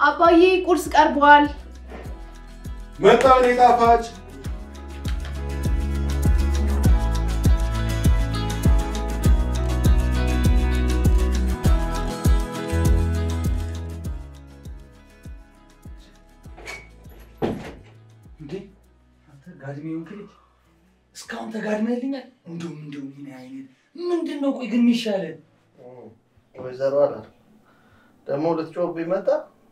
አባዬ ቁርስ ቀርቧል። መጣ እኔ ጣፋጭ እንዴ አንተ ጋድሜ ሆንክ ልጅ እስካሁን ተጋድመህልኛል። እንዲሁም እንዲሁም ምን አይነት ምንድን ነው ቆይ ግን የሚሻለን ወይዘሮ አላ ደግሞ ልትጮህብኝ መጣ።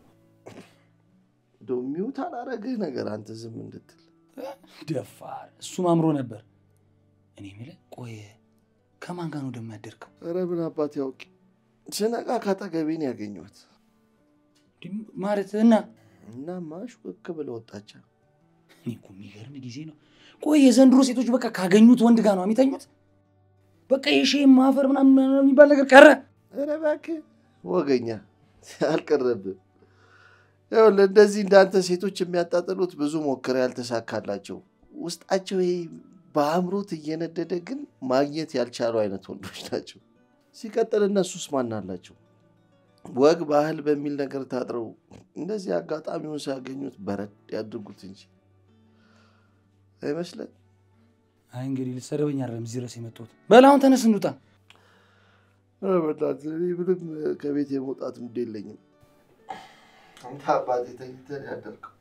እንደው ሚውት አላረግህ ነገር አንተ ዝም እንድትል ደፋር። እሱም አምሮ ነበር። እኔ የምልህ ቆይ ከማን ጋር ነው ደግሞ ያደርከው? ኧረ ምን አባት ያውቅ። ስነቃ ካጠገቤ ነው ያገኘኋት ማለት እና እናማ ሹክ ብለ ወጣቻ። እኔ እኮ የሚገርም ጊዜ ነው። ቆይ የዘንድሮ ሴቶች በቃ ካገኙት ወንድ ጋር ነው የሚተኙት። በቃ የሼ ማፈር ምናምን የሚባል ነገር ቀረ። ኧረ እባክህ ወገኛ አልቀረብም። ይኸውልህ እንደዚህ እንዳንተ ሴቶች የሚያጣጥሉት ብዙ ሞክረ ያልተሳካላቸው ውስጣቸው ይሄ በአእምሮት እየነደደ ግን ማግኘት ያልቻሉ አይነት ወንዶች ናቸው። ሲቀጥል እነሱስ ማን አላቸው? ወግ ባህል በሚል ነገር ታጥረው እንደዚህ አጋጣሚውን ሲያገኙት በረድ ያድርጉት እንጂ አይመስለን። አይ እንግዲህ ልትሰድበኝ አይደለም እዚህ ድረስ የመጣሁት። በል አሁን ተነስ እንውጣ። ኧረ በእናትህ እኔ ምንም ከቤት የመውጣት ሙድ የለኝም። አንተ አባቴ ተኝተህ ያደርገው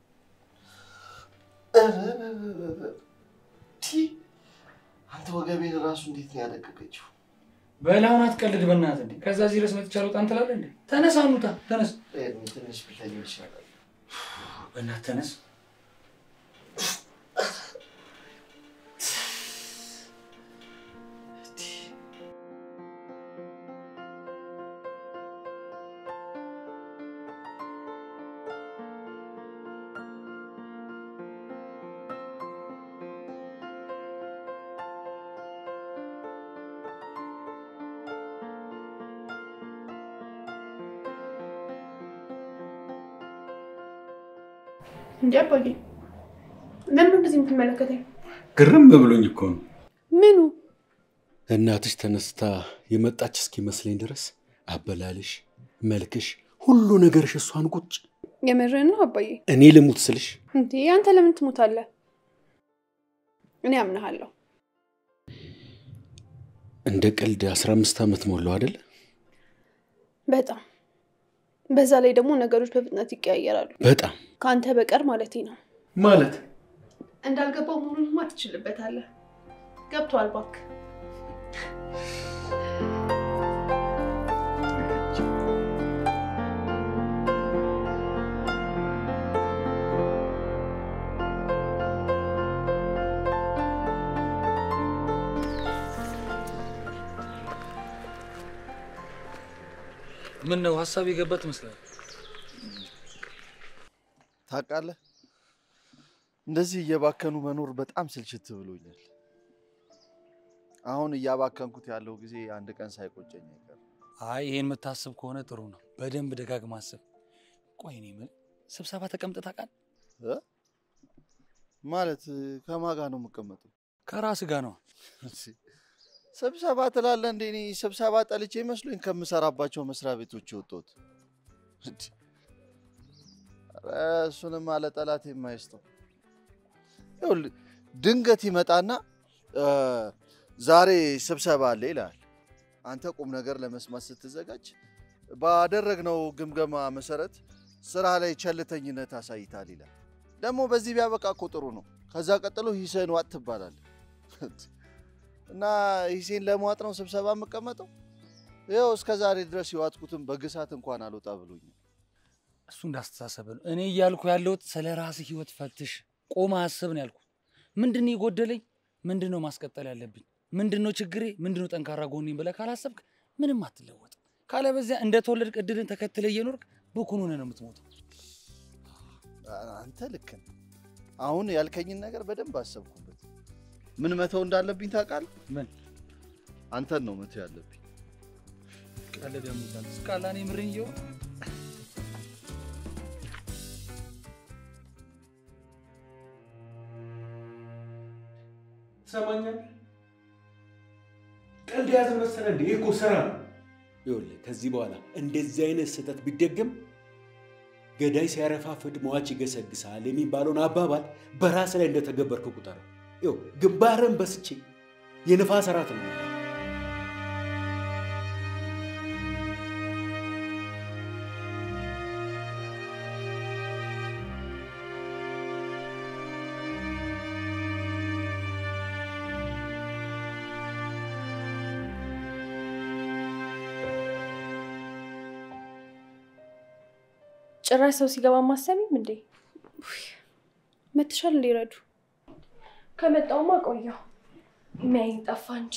አንተ ወገቤን ራሱ እንዴት ነው ያለቀቀችው? በል አሁን አትቀልድ በእናትህ እንዴ። ከዛ እዚህ ድረስ መጥቼ አልወጣም ትላለህ እንዴ? ተነስ አሁን እንውጣ። ተነስ ትንሽ ብተኛ ይሻላል። በእናትህ ተነስ። እንዲ አባዬ ለምን እንደዚህ የምትመለከተኝ? ግርም ብሎኝ እኮ ነው። ምኑ እናትሽ ተነስታ የመጣች እስኪመስለኝ ድረስ አበላልሽ፣ መልክሽ፣ ሁሉ ነገርሽ እሷን ቁጭ የምርህን ነው አባዬ? እኔ ልሙት ስልሽ እንዴ አንተ ለምን ትሞታለህ? እኔ አምናሃለሁ። እንደ ቀልድ አስራ አምስት ዓመት ሞላው አይደለ? በጣም በዛ ላይ ደግሞ ነገሮች በፍጥነት ይቀያየራሉ። በጣም ከአንተ በቀር ማለቴ ነው። ማለት እንዳልገባው መሆኑንማ ትችልበታለህ። ገብቶሃል እባክህ። ምን ነው ሀሳብ የገባ ትመስላለህ? ታውቃለህ፣ እንደዚህ እየባከኑ መኖር በጣም ስልችት ብሎኛል። አሁን እያባከንኩት ያለው ጊዜ አንድ ቀን ሳይቆጨኝ አይቀርም። አይ ይሄን የምታስብ ከሆነ ጥሩ ነው። በደንብ ደጋግማ አስብ። ቆይ እኔ የምልህ ስብሰባ ተቀምጠህ ታውቃለህ? እ? ማለት ከማን ጋር ነው የምቀመጠው? ከራስህ ጋር ነው። ስብሰባ ትላለህ እንዴ? እኔ ስብሰባ ጠልቼ መስሎኝ ከምሰራባቸው መስሪያ ቤቶች የወጣሁት። እንዴ! ኧረ እሱንም አለ ጠላት የማይስጠው። ይኸውልህ ድንገት ይመጣና እ፣ ዛሬ ስብሰባ አለ ይልሃል። አንተ ቁም ነገር ለመስማት ስትዘጋጅ ባደረግነው ግምገማ መሰረት ስራ ላይ ቸልተኝነት አሳይታል ይላል። ደግሞ በዚህ ቢያበቃ እኮ ጥሩ ነው። ከዛ ቀጥሎ ሂስህን ዋጥ ትባላለህ። እና ሂሴን ለመዋጥ ነው ስብሰባ የምቀመጠው? ይኸው እስከ ዛሬ ድረስ የዋጥኩትን በግሳት እንኳን አልወጣ ብሎኛል። እሱ እንዳስተሳሰብ ነው። እኔ እያልኩ ያለሁት ስለ ራስህ ህይወት ፈትሽ፣ ቆመ አስብ ነው ያልኩት። ምንድን ነው የጎደለኝ? ምንድን ነው ማስቀጠል ያለብኝ? ምንድን ነው ችግሬ? ምንድን ነው ጠንካራ ጎኔን ብለህ ካላሰብክ ምንም አትለወጥ። ካለበዚያ እንደተወለድክ እድልን ተከትለ እየኖርክ ብኩን ሆነህ ነው የምትሞተው። አንተ ልክ ነህ። አሁን ያልከኝን ነገር በደንብ አሰብኩበት። ምን መተው እንዳለብኝ ታውቃለህ? ምን አንተን ነው መተው ያለብኝ። ቀለድ ያሙታል እስካላ እኔ ምርኝ እየው ትሰማኛለህ? ቀልድ የያዘ መሰለህ እንዴ? ይህ እኮ ስራ ነው። ይኸውልህ ከዚህ በኋላ እንደዚህ አይነት ስህተት ቢደገም ገዳይ ሲያረፋፍድ ሟች ይገሰግሳል የሚባለውን አባባል በራስ ላይ እንደተገበርክ ቁጠር። ይኸው ግንባርን በስቼ የንፋስ እራት ነው። ጭራሽ ሰው ሲገባ ማሰሚም እንዴ? መትሻል እንዲረዱ ከመጣውማ ቆየው የሚያይኝ ጠፋ እንጂ።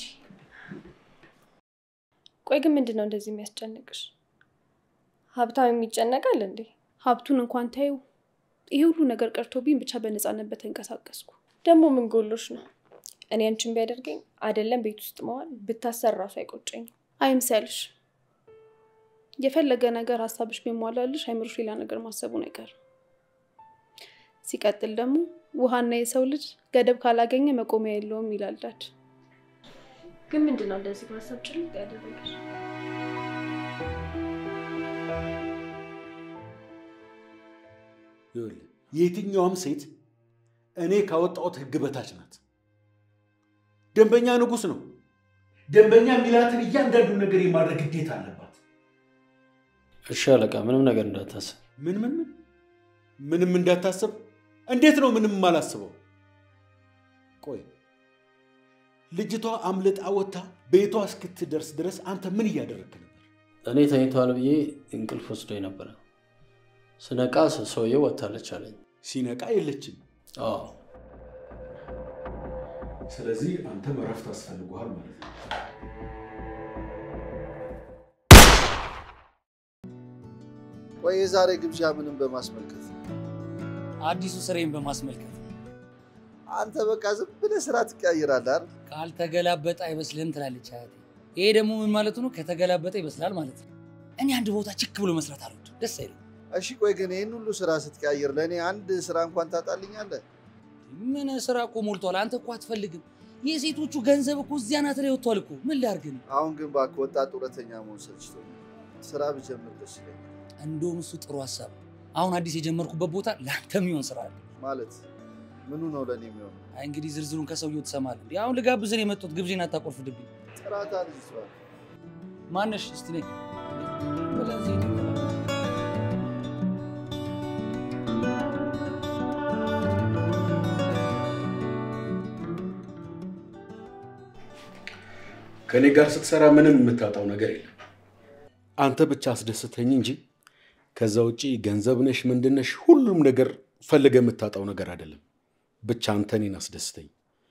ቆይ ግን ምንድን ነው እንደዚህ የሚያስጨንቅሽ? ሀብታም የሚጨነቃል እንዴ? ሀብቱን እንኳን ታዩ። ይሄ ሁሉ ነገር ቀርቶብኝ ብቻ በነፃነት በተንቀሳቀስኩ። ደግሞ ምን ጎሎሽ ነው? እኔ አንቺን ቢያደርገኝ አይደለም ቤት ውስጥ መዋል ብታሰር ራሱ አይቆጨኝም። አይምሰልሽ። የፈለገ ነገር ሀሳብሽ ቢሟላልሽ አይምሮሽ ሌላ ነገር ማሰቡን አይቀርም። ሲቀጥል ደግሞ ውሃና የሰው ልጅ ገደብ ካላገኘ መቆሚያ የለውም ይላል ዳድ። ግን ምንድን ነው እንደዚህ ማሰብ ጭልጥ ያደረገሽ? ይኸውልህ የትኛውም ሴት እኔ ካወጣሁት ሕግ በታች ናት። ደንበኛ ንጉሥ ነው። ደንበኛ የሚላትን እያንዳንዱን ነገር የማድረግ ግዴታ አለባት። እሺ አለቃ፣ ምንም ነገር እንዳታስብ። ምን ምን ምን ምንም እንዳታስብ? እንዴት ነው ምንም የማላስበው? ቆይ ልጅቷ አምልጣ ወጥታ ቤቷ እስክትደርስ ድረስ አንተ ምን እያደረግክ ነበር? እኔ ተኝቷል ብዬ እንቅልፍ ወስዶኝ ነበረ። ስነቃ ሰውየው ወጥታለች አለኝ። ሲነቃ የለችም። አዎ ስለዚህ አንተም እረፍት አስፈልጓል ማለት ነው። ቆይ የዛሬ ግብዣ ምንም በማስመልከት ነው? አዲሱ ስራዬን በማስመልከት አንተ በቃ ዝም ብለህ ስራ ትቀያይራለህ አይደል? ካልተገላበጠ አይበስልም ትላለች አያቴ። ይሄ ደግሞ ምን ማለቱ ነው? ከተገላበጠ ይበስላል ማለት ነው። እኔ አንድ ቦታ ችክ ብሎ መስራት አልወድም፣ ደስ አይልም። እሺ ቆይ ግን ይህን ሁሉ ስራ ስትቀያይር ለእኔ አንድ ስራ እንኳን ታጣልኛለህ? ምን ስራ እኮ ሞልቷል። አንተ እኮ አትፈልግም። የሴቶቹ ገንዘብ እኮ እዚያ ናት ላይ ወጥቷል እኮ። ምን ላድርግ ነው? አሁን ግን እባክህ ወጣት ጡረተኛ መሆን ሰልችቶኛል። ስራ ብጀምር ደስ ይለኛል። እንደውም እሱ ጥሩ ሀሳብ ነው። አሁን አዲስ የጀመርኩበት ቦታ ለአንተ የሚሆን ስራ አለ። ማለት ምኑ ነው ለእኔ የሚሆነው? አይ እንግዲህ ዝርዝሩን ከሰውየው ትሰማለህ። እንዲህ አሁን ልጋብዝህ ነው የመጡት። ግብዤን አታቆርፍድብኝ። ጥራት ልጅቷ ማነሽ? እስቲ ነይ ብለን እዚህ እንገባለን። ከእኔ ጋር ስትሰራ ምንም የምታጣው ነገር የለም። አንተ ብቻ አስደስተኝ እንጂ ከዛ ውጪ ገንዘብ ነሽ ምንድነሽ ሁሉም ነገር ፈልገ የምታጣው ነገር አይደለም። ብቻ አንተ እኔን አስደስተኝ።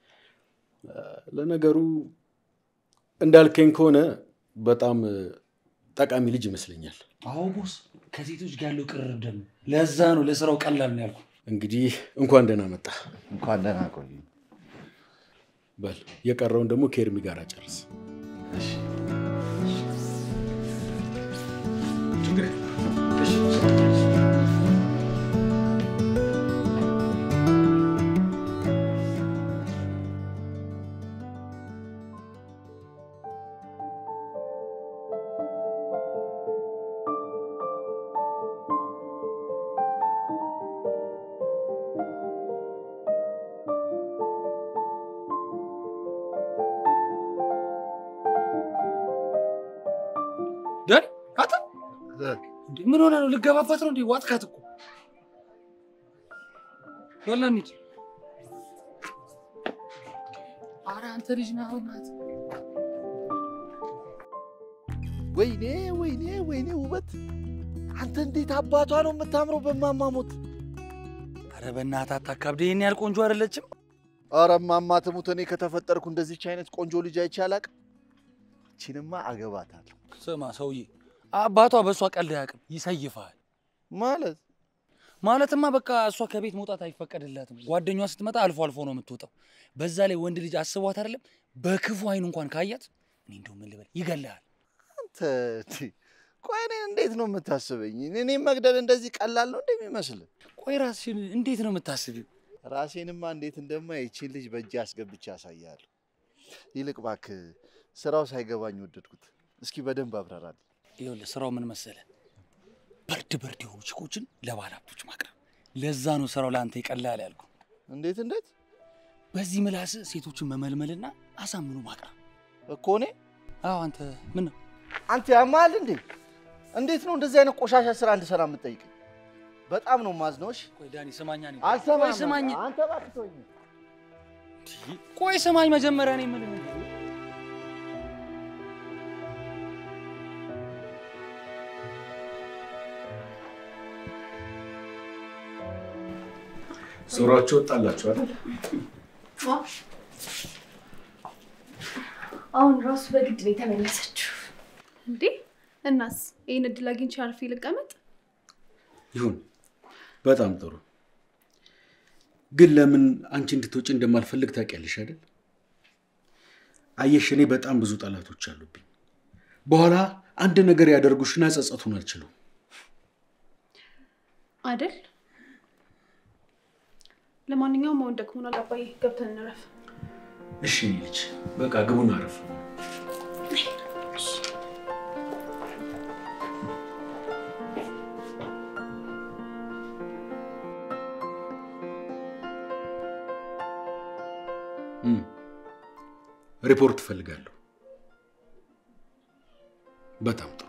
ለነገሩ እንዳልከኝ ከሆነ በጣም ጠቃሚ ልጅ ይመስለኛል። አዎ ቦስ፣ ከሴቶች ጋር ያለው ቅርርብ ደግሞ ለዛ ነው ለስራው ቀላል ነው ያልኩ። እንግዲህ እንኳን ደህና መጣ። እንኳን ደህና ቆይ። በል የቀረውን ደግሞ ከኤርሚ ጋር ጨርስ። ደን አታ እንዴ ምን ሆነ ነው? ልገባባት ነው እንዴ? ዋጥካት እኮ በላ እንሂድ። ኧረ አንተ ልጅ ነህ አሁን ናት። ወይኔ ወይኔ ወይኔ ውበት! አንተ እንዴት አባቷ ነው የምታምረው በማማሞት። ኧረ በእናትህ አታካብድ። ይሄን ያህል ቆንጆ አይደለችም። ኧረ እማማ ትሙት፣ እኔ ከተፈጠርኩ እንደዚች አይነት ቆንጆ ልጅ አይቼ አላቅም። ይቺንማ አገባታለሁ ስማ ሰውዬ፣ አባቷ በእሷ ቀልድ አያውቅም፣ ይሰይፋል። ማለት ማለትማ በቃ እሷ ከቤት መውጣት አይፈቀድላትም። ጓደኛዋ ስትመጣ አልፎ አልፎ ነው የምትወጣው። በዛ ላይ ወንድ ልጅ አስቧት አይደለም በክፉ አይን እንኳን ካያት እኔ እንደው ምን ልበል ይገልሃል። አንተ እንዴ፣ ቆይ እኔን እንዴት ነው የምታስበኝ? እኔም መግደል እንደዚህ ቀላል ነው እንደሚመስል? ቆይ ራስሽን እንዴት ነው የምታስቢው? ራሴንማ እንዴት እንደማ ይቺን ልጅ በእጅ አስገብቼ ያሳያለሁ። ይልቅ እባክህ ስራው ሳይገባኝ ወደድኩት። እስኪ በደንብ አብራራል። ይኸውልህ ስራው ምን መሰለ፣ በርድ በርድ የሆኑ ችኮችን ለባለሀብቶች ማቅረብ። ለዛ ነው ስራው ለአንተ ይቀላል ያልኩ። እንዴት እንዴት በዚህ ምላስ ሴቶችን መመልመልና አሳምኑ ማቅረብ እኮ እኔ አዎ አንተ ምን ነው አንተ ያማል እንዴ? እንዴት ነው እንደዚህ አይነት ቆሻሻ ስራ እንድሰራ የምትጠይቀኝ? በጣም ነው ማዝነው። እሺ ቆይ ዳኒ ስማኛ ነኝ አልሰማም። ቆይ ስማኝ አንተ እባክህ ተወኝ። ቆይ ስማኝ መጀመሪያ ነኝ ምን ዞሯቸው ወጣላችሁ አይደል? አሁን ራሱ በግድ ነው የተመለሰችው። እንዴ እናስ ይህን እድል አግኝቼ አርፌ ልቀመጥ? ይሁን፣ በጣም ጥሩ። ግን ለምን አንቺ እንድትወጪ እንደማልፈልግ ታውቂያለሽ አይደል? አየሽ፣ እኔ በጣም ብዙ ጠላቶች አሉብኝ። በኋላ አንድ ነገር ያደርጉሽና ጸጸቱን አልችሉም። አይደል? ለማንኛውም አሁን ደክሞናል አባዬ፣ ገብተን እንረፍ። እሺ የኔ ልጅ፣ በቃ ግቡን አረፍ። እም፣ ሪፖርት እፈልጋለሁ። በጣም ጥሩ።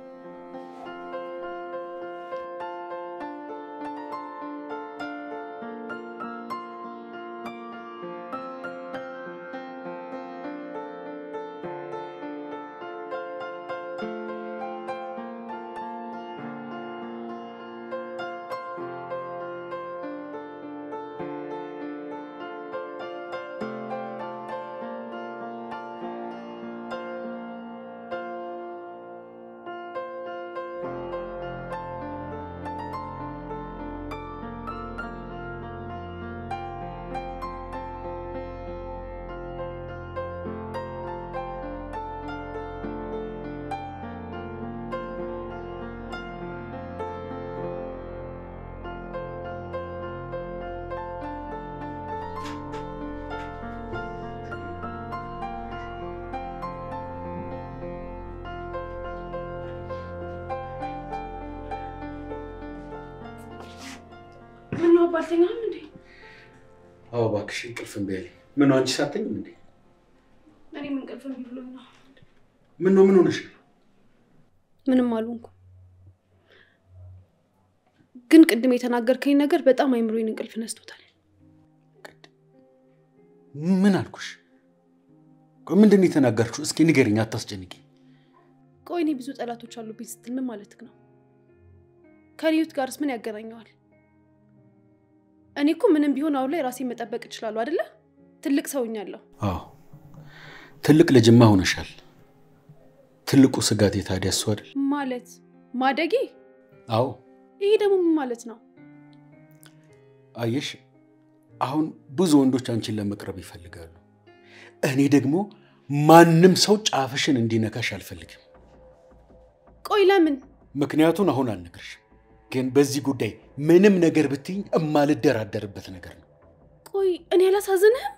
ምነው አባ አልተኛም እንዴ? አዎ እባክሽ እንቅልፍ እምቢ አለኝ። ምነው አንቺ ሳተኝም እንዴ? እኔም እንቅልፍ እምቢ ብሎኝ ነው። ምነው ምን ሆነሽ ነው? ምንም አልሆንኩም። ግን ቅድም የተናገርከኝ ነገር በጣም አይምሮዬን እንቅልፍ ነስቶታል። ምን አልኩሽ? ቆይ ምንድን ነው የተናገርሽው? እስኪ ንገሪኝ፣ አታስጨንቂ። ቆይ እኔ ብዙ ጠላቶች አሉብኝ ስትል ምን ማለትህ ነው? ከልዩት ጋርስ ምን ያገናኘዋል? እኔ እኮ ምንም ቢሆን አሁን ላይ ራሴን መጠበቅ እችላለሁ አይደለ? ትልቅ ሰውኛለሁ። አዎ ትልቅ ልጅማ ሆነሻል። ትልቁ ስጋቴ ታዲያ እሱ አይደል? ማለት ማደጌ? አዎ ይሄ ደግሞ ምን ማለት ነው? አየሽ፣ አሁን ብዙ ወንዶች አንቺን ለመቅረብ ይፈልጋሉ። እኔ ደግሞ ማንም ሰው ጫፍሽን እንዲነካሽ አልፈልግም። ቆይ ለምን? ምክንያቱን አሁን አልነግርሽም፣ ግን በዚህ ጉዳይ ምንም ነገር ብትይኝ እማልደራደርበት ነገር ነው። ቆይ እኔ አላሳዝንህም?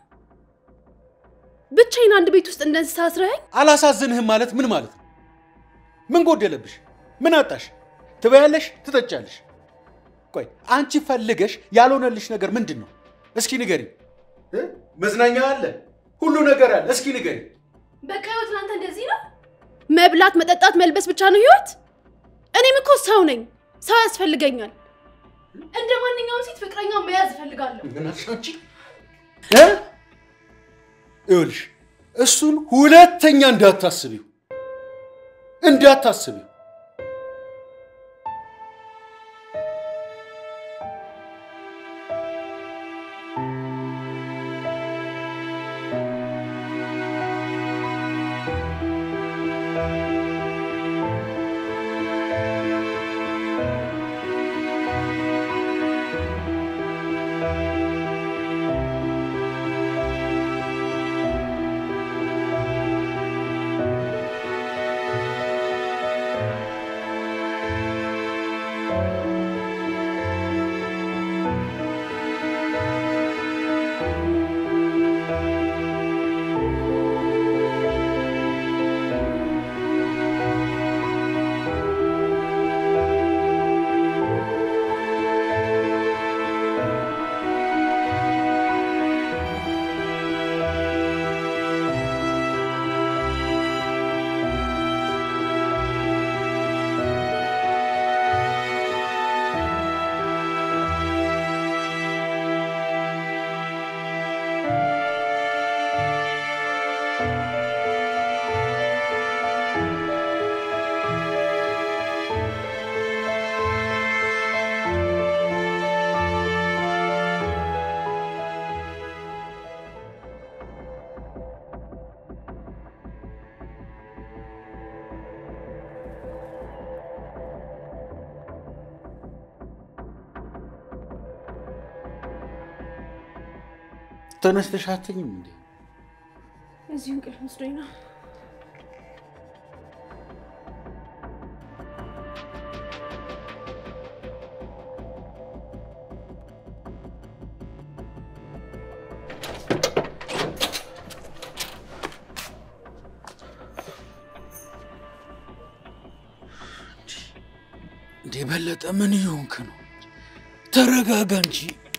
ብቻዬን አንድ ቤት ውስጥ እንደ እንስሳ አስረኸኝ? አላሳዝንህም ማለት ምን ማለት ነው? ምን ጎደለብሽ? ምን አጣሽ? ትበያለሽ፣ ትጠጫለሽ። ቆይ አንቺ ፈልገሽ ያልሆነልሽ ነገር ምንድን ነው? እስኪ ንገሪ። መዝናኛ አለ፣ ሁሉ ነገር አለ። እስኪ ንገሪ። በቃ ህይወት ለአንተ እንደዚህ ነው? መብላት፣ መጠጣት፣ መልበስ ብቻ ነው ህይወት? እኔም እኮ ሰው ነኝ፣ ሰው ያስፈልገኛል። እንደ ማንኛውም ሴት ፍቅረኛ መያዝ እፈልጋለሁ። ምን አልሽ አንቺ? እ? ይኸውልሽ እሱን ሁለተኛ እንዳታስቢው እንዳታስቢው። ተነስተሽ አትተኝም እንዴ? እዚሁ እንቅልፍ መስሎኝ ነው። እንዴ በለጠ፣ ምን እየሆንክ ነው? ተረጋጋ እንጂ።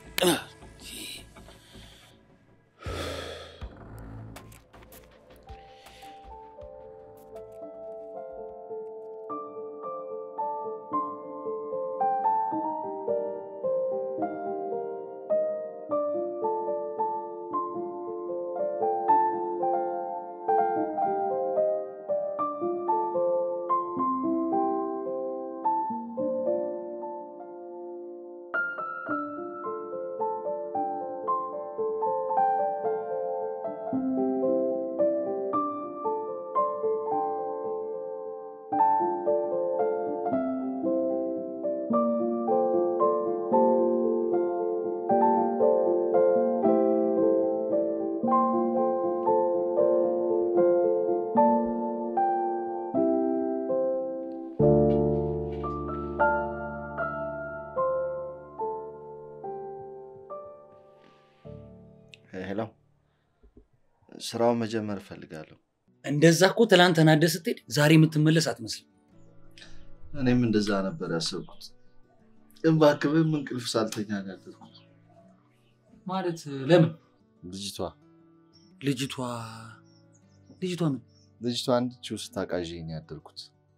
ሄሎ፣ ስራውን መጀመር እፈልጋለሁ። እንደዛ እኮ ትላንት ተናደህ ስትሄድ ዛሬ የምትመለስ አትመስልም። እኔም እንደዛ ነበር ያሰብኩት። ግን እባክህ ምንም እንቅልፍ ሳልተኛ ነው ያደርኩት። ማለት ለምን? ልጅቷ ልጅቷ ልጅቷ ምን ልጅቷ አንድችው ስታቃዥኝ ነው ያደርኩት።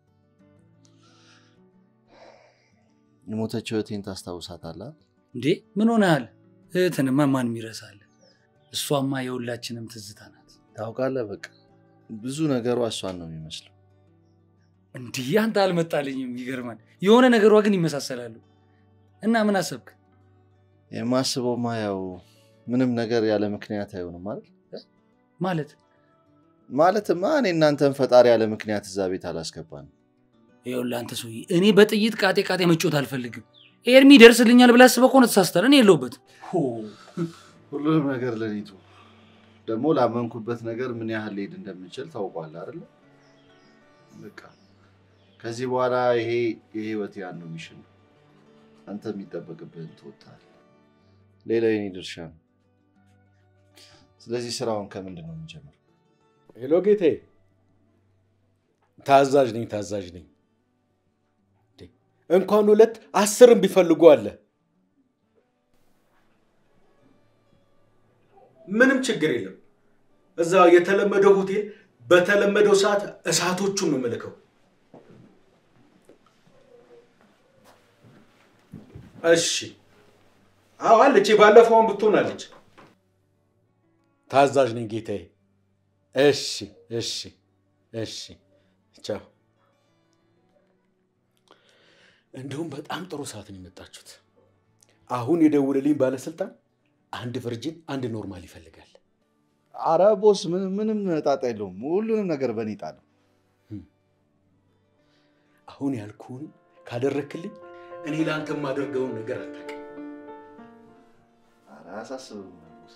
የሞተችው እህቴን ታስታውሳታለህ? እንዴ ምን ሆነሃል? እህትንማ ማን ይረሳል? እሷማ የሁላችንም ትዝታ ናት። ታውቃለህ፣ በቃ ብዙ ነገሯ እሷን ነው የሚመስለው። እንዲህ አንተ አልመጣልኝም። ይገርማል። የሆነ ነገሯ ግን ይመሳሰላሉ። እና ምን አሰብክ? የማስበውማ ያው ምንም ነገር ያለ ምክንያት አይሆንም ማለት ማለት ማለትማ እኔ እናንተን ፈጣሪ ያለ ምክንያት እዛ ቤት አላስገባንም። ይኸውልህ አንተ ሰውዬ፣ እኔ በጥይት ቃጤ ቃጤ መጮት አልፈልግም። ኤርሚ ይደርስልኛል ብለህ አስበህ ከሆነ ተሳስተሃል። እኔ የለሁበትም። ሁሉንም ነገር ለኔቱ ደግሞ ላመንኩበት ነገር ምን ያህል ሊሄድ እንደምንችል ታውቋል አይደለ? በቃ ከዚህ በኋላ ይሄ የህይወት ያን ነው ሚሽን ነው። አንተ የሚጠበቅብህን ትወጣለህ። ሌላው የኔ ድርሻ ነው። ስለዚህ ስራውን ከምንድን ነው የምንጀምረው? ሄሎ ጌቴ፣ ታዛዥ ነኝ ታዛዥ ነኝ። እንዴ፣ እንኳን ሁለት አስርም ቢፈልጉ አለ። ምንም ችግር የለም። እዛ የተለመደው ሆቴል በተለመደው ሰዓት እሳቶቹን ነው የምልከው። እሺ፣ አዎ አለች። ባለፈውን ብትሆን አለች። ታዛዥ ነኝ ጌታዬ። እሺ እሺ እሺ፣ ቻው። እንደውም በጣም ጥሩ ሰዓት ነው የመጣችሁት። አሁን የደውልልኝ ባለስልጣን አንድ ቨርጂን አንድ ኖርማል ይፈልጋል። አረ ቦስ፣ ምንም ምንም ጣጣ የለውም። ሁሉንም ነገር በእኔ ጣለው። አሁን ያልኩህን ካደረክልኝ እኔ ለአንተ የማደርገውን ነገር አታውቅም። ኧረ አያሳስብም ቦስ።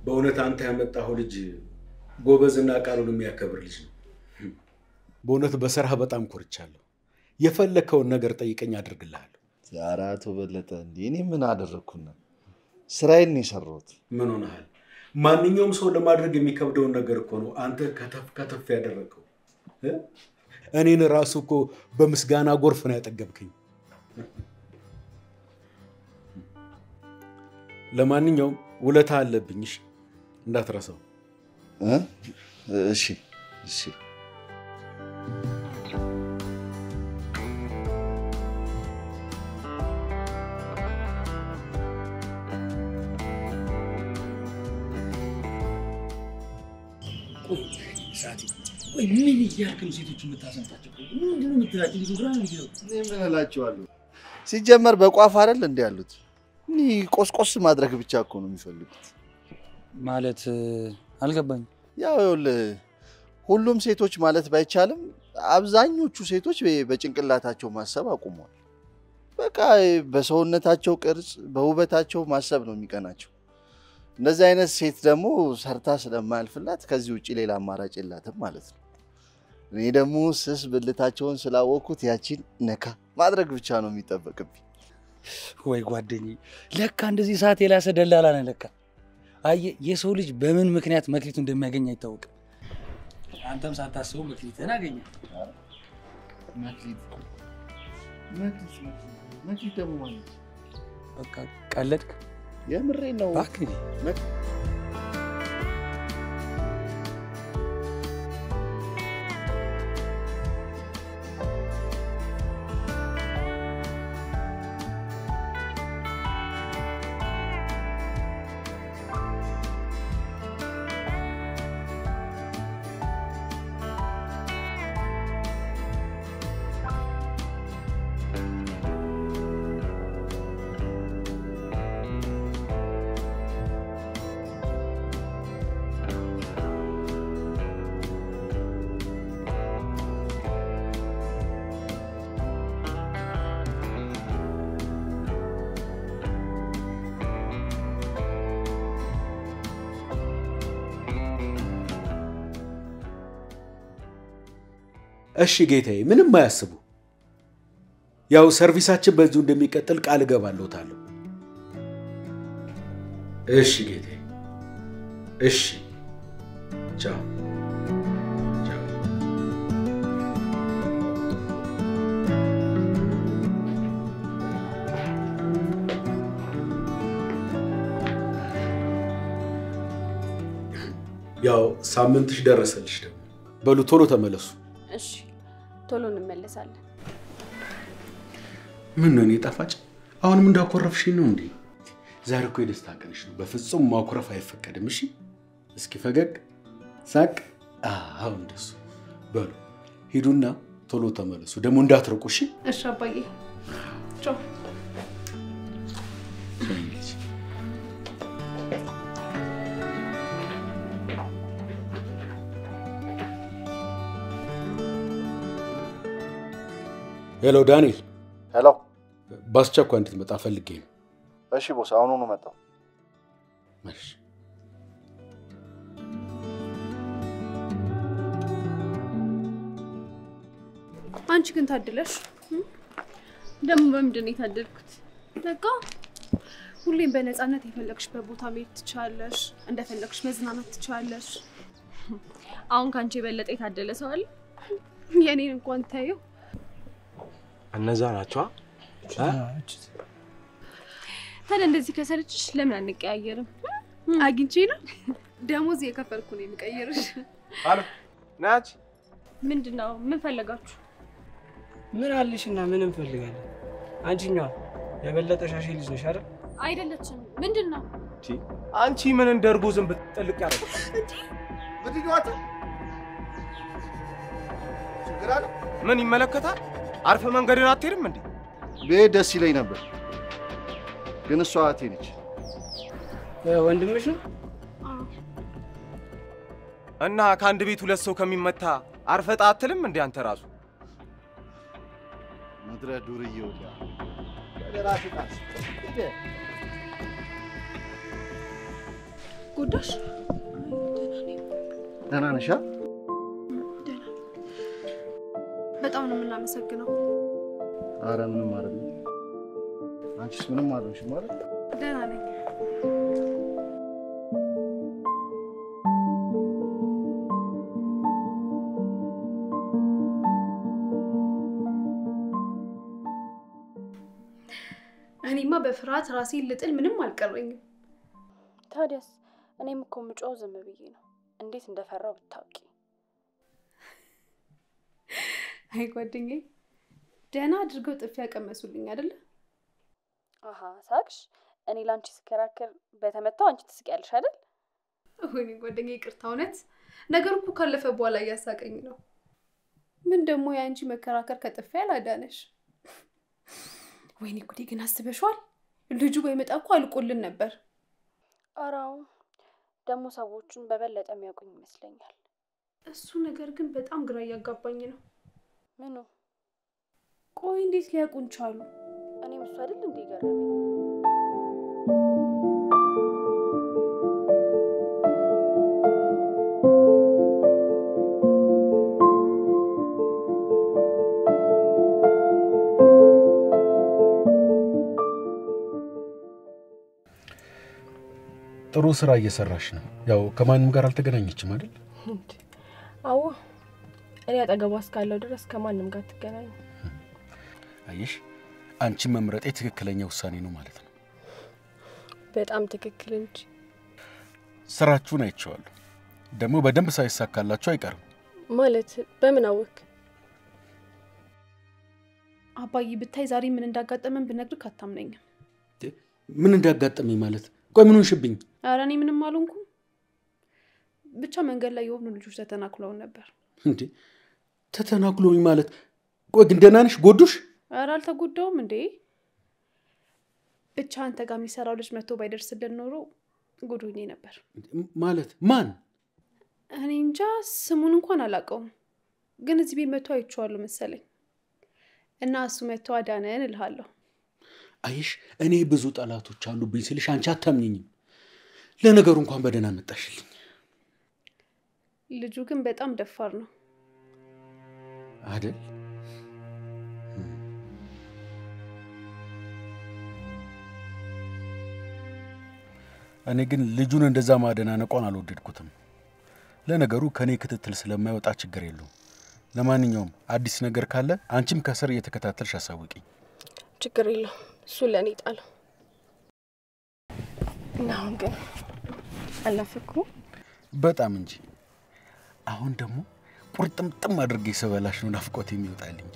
በእውነት አንተ ያመጣኸው ልጅ ጎበዝና ቃሉን የሚያከብር ልጅ ነው። በእውነት በስራህ በጣም ኮርቻለሁ። የፈለግከውን ነገር ጠይቀኝ አድርግልሃለሁ። ኧረ አቶ በለጠ እንዴ እኔ ምን አደረግኩና? ስራዬን ነው የሰራሁት። ምን ሆነሃል? ማንኛውም ሰው ለማድረግ የሚከብደውን ነገር እኮ ነው አንተ ከተፍ ከተፍ ያደረግከው። እ? እኔን ራሱ እኮ በምስጋና ጎርፍ ነው ያጠገብከኝ። ለማንኛውም ውለታ አለብኝ፣ እሺ? እንዳትረሳው። እ? እሺ እሺ። ቆይ ሳቲ፣ ቆይ ምን እያልክ ነው ሴቶች የምታሰምጣቸው? ቆይ ምንድን ነው የምትላቸው? ብዙ ግራ ነው የሚገባው። እኔ ምን እላቸዋለሁ? ሲጀመር በቋፍ አይደል እንዲ ያሉት እኒ ቆስቆስ ማድረግ ብቻ እኮ ነው የሚፈልጉት። ማለት አልገባኝም። ያው ይኸውልህ ሁሉም ሴቶች ማለት ባይቻልም አብዛኞቹ ሴቶች በ- በጭንቅላታቸው ማሰብ አቁመዋል። በቃ በሰውነታቸው ቅርጽ፣ በውበታቸው ማሰብ ነው የሚቀናቸው። እንደዚህ አይነት ሴት ደግሞ ሰርታ ስለማያልፍላት ከዚህ ውጭ ሌላ አማራጭ የላትም ማለት ነው። እኔ ደግሞ ስስ ብልታቸውን ስላወቅኩት ያቺን ነካ ማድረግ ብቻ ነው የሚጠበቅብኝ። ወይ ጓደኛዬ፣ ለካ እንደዚህ ሰዓት የላሰ ደላላ ነህ ለካ። አየህ፣ የሰው ልጅ በምን ምክንያት መክሊቱ እንደሚያገኝ አይታወቅም። አንተም ሳታስበው መክሊትህን አገኘ። መክሊት መክሊት መክሊት ደግሞ ማለት በቃ ቀለድክ። የምሬ ነው። እባክህ እሺ ጌታዬ፣ ምንም አያስቡ። ያው ሰርቪሳችን በዚሁ እንደሚቀጥል ቃል እገባለሁታለሁ። እሺ ጌታዬ፣ እሺ። ቻው ቻው። ያው ሳምንትሽ ደረሰልሽ ደግሞ። በሉ ቶሎ ተመለሱ። እሺ ቶሎ እንመለሳለን። ምን ነው እኔ ጣፋጭ፣ አሁንም እንዳኮረፍሽኝ ነው እንዴ? ዛሬ እኮ የደስታ ቀንሽ ነው። በፍጹም ማኩረፍ አይፈቀድም። እሺ፣ እስኪ ፈገግ ሳቅ። አዎ እንደሱ። በሉ ሂዱና ቶሎ ተመለሱ። ደግሞ እንዳትርቁ። እሺ። እሺ አባዬ ቻው። ሄሎ ዳንኤል፣ ሄሎ። በአስቸኳይ እንድትመጣ ፈልጌ ነው። እሺ ቦስ፣ አሁኑኑ መጣሁ። እሺ። አንቺ ግን ታድለሽ። ደግሞ በምንድን ነው የታደልኩት? በቃ ሁሌም በነፃነት የፈለግሽበት ቦታ መሄድ ትችላለሽ፣ እንደፈለግሽ መዝናናት ትችላለሽ። አሁን ከአንቺ የበለጠ የታደለ ሰው አለ? የኔን እንኳን ታየው። እነዛ ናቸዋ። ታዲያ እንደዚህ ከሰለችሽ ለምን አንቀያየርም? አግኝቼ ነው ደሞዝ የከፈልኩ ነው የሚቀይርሽ። አሎ ናች ምንድን ነው? ምን ፈለጋችሁ? ምን አለሽ እና ምን እንፈልጋለን? አንቺኛዋ የበለጠ ሻሼ ልጅ ነሽ አይደል? አይደለችም። ምንድን ነው? አንቺ ምን እንደ እርጎ ዝም ብትጠልቅ ያለ ምንድን ነው አንተ? ችግር አለ? ምን ይመለከታል? አርፈ መንገድን አትሄድም እንዴ? ብሄድ ደስ ይለኝ ነበር፣ ግን እሷ እህቴ ነች። ወንድምሽ ነው እና ከአንድ ቤት ሁለት ሰው ከሚመታ አርፈ ጣ አትልም እንዴ አንተ ራሱ? ምድረ ዱርዬ ወዲያ ወደ ራስህ ጣስ። ጎዳሽ? ደህና ነሽ? አ? ደህና። በጣም ነው የምናመሰግነው። ኧረ ምንም አይደለም። አንቺስ ምንም አልሆንሽም ማለት ደህና ነኝ። እኔማ በፍርሃት ራሴን ልጥል ምንም አልቀረኝም። ታዲያስ እኔም እኮ ምጮው ዝም ብዬ ነው። እንዴት እንደፈራው ብታውቂ። አይ ጓደኛዬ፣ ደህና አድርገው ጥፊ ያቀመሱልኝ አይደለ? አሀ ሳቅሽ። እኔ ለአንቺ ስከራከር በተመታው አንቺ ትስቂያለሽ አይደል? ወይኔ ጓደኛዬ፣ ይቅርታ። እውነት ነገሩ እኮ ካለፈ በኋላ እያሳቀኝ ነው። ምን ደግሞ የአንቺ መከራከር ከጥፊ አላዳነሽ። ወይኔ ጉዴ! ግን አስበሽዋል? ልጁ ባይመጣ እኮ አልቆልን ነበር። አራው ደግሞ ሰዎቹን በበለጠ የሚያውቁኝ ይመስለኛል። እሱ ነገር ግን በጣም ግራ እያጋባኝ ነው። ምኑ? ቆይ እንዴት ሊያውቁን ቻሉ? እኔም እሱ አይደል እንዴ ገረመኝ። ጥሩ ስራ እየሰራሽ ነው። ያው ከማንም ጋር አልተገናኘችም አይደል? አዎ እኔ አጠገቧ እስካለው ድረስ ከማንም ጋር ትገናኝ። አየሽ፣ አንቺን መምረጤ ትክክለኛ ውሳኔ ነው ማለት ነው። በጣም ትክክል እንጂ ስራችሁን አይቼዋለሁ። ደግሞ በደንብ ሳይሳካላችሁ አይቀርም። ማለት በምን አወክ? አባዬ ብታይ ዛሬ ምን እንዳጋጠመን ብነግርህ አታምነኝም። ምን እንዳጋጠመኝ ማለት? ቆይ ምን ሆንሽብኝ? ኧረ እኔ ምንም አልሆንኩም። ብቻ መንገድ ላይ የሆኑ ልጆች ተተናክለውን ነበር። እንዴ ተተናክሎኝ ማለት? ቆይ ግን ደህና ነሽ? ጎዱሽ? ኧረ አልተጎዳውም እንዴ። ብቻ አንተ ጋር የሚሰራው ልጅ መጥቶ ባይደርስልን ኖሮ ጉዱኝ ነበር። ማለት ማን? እኔ እንጃ ስሙን እንኳን አላውቀውም፣ ግን እዚህ ቤት መጥቶ አይቼዋለሁ መሰለኝ። እና እሱ መጥቶ አዳነን እልሃለሁ። አይሽ እኔ ብዙ ጠላቶች አሉብኝ ስልሽ አንቺ አታምኝኝም። ለነገሩ እንኳን በደህና መጣሽልኝ። ልጁ ግን በጣም ደፋር ነው። አደል? እኔ ግን ልጁን እንደዛ ማደናነቋን አልወደድኩትም። ለነገሩ ከእኔ ክትትል ስለማይወጣ ችግር የለውም። ለማንኛውም አዲስ ነገር ካለ አንቺም ከስር እየተከታተልሽ አሳውቂኝ። ችግር የለውም እሱ ለእኔ ጣለው እና አሁን ግን አልናፈኩም። በጣም እንጂ። አሁን ደግሞ ቁርጥምጥም አድርጌ ስበላሽ ነው ናፍቆት የሚወጣልኝ።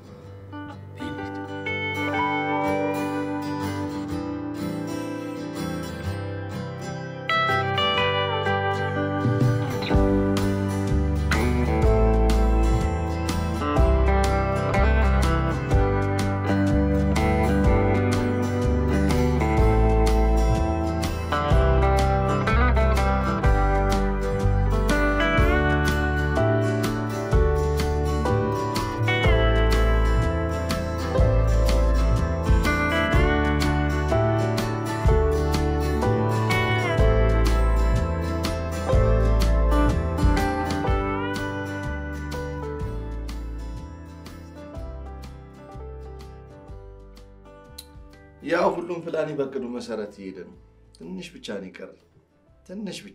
ያው ሁሉም ፕላኔ በቅዱ መሰረት እየሄደ ነው። ትንሽ ብቻ ነው የቀረኝ፣ ትንሽ ብቻ።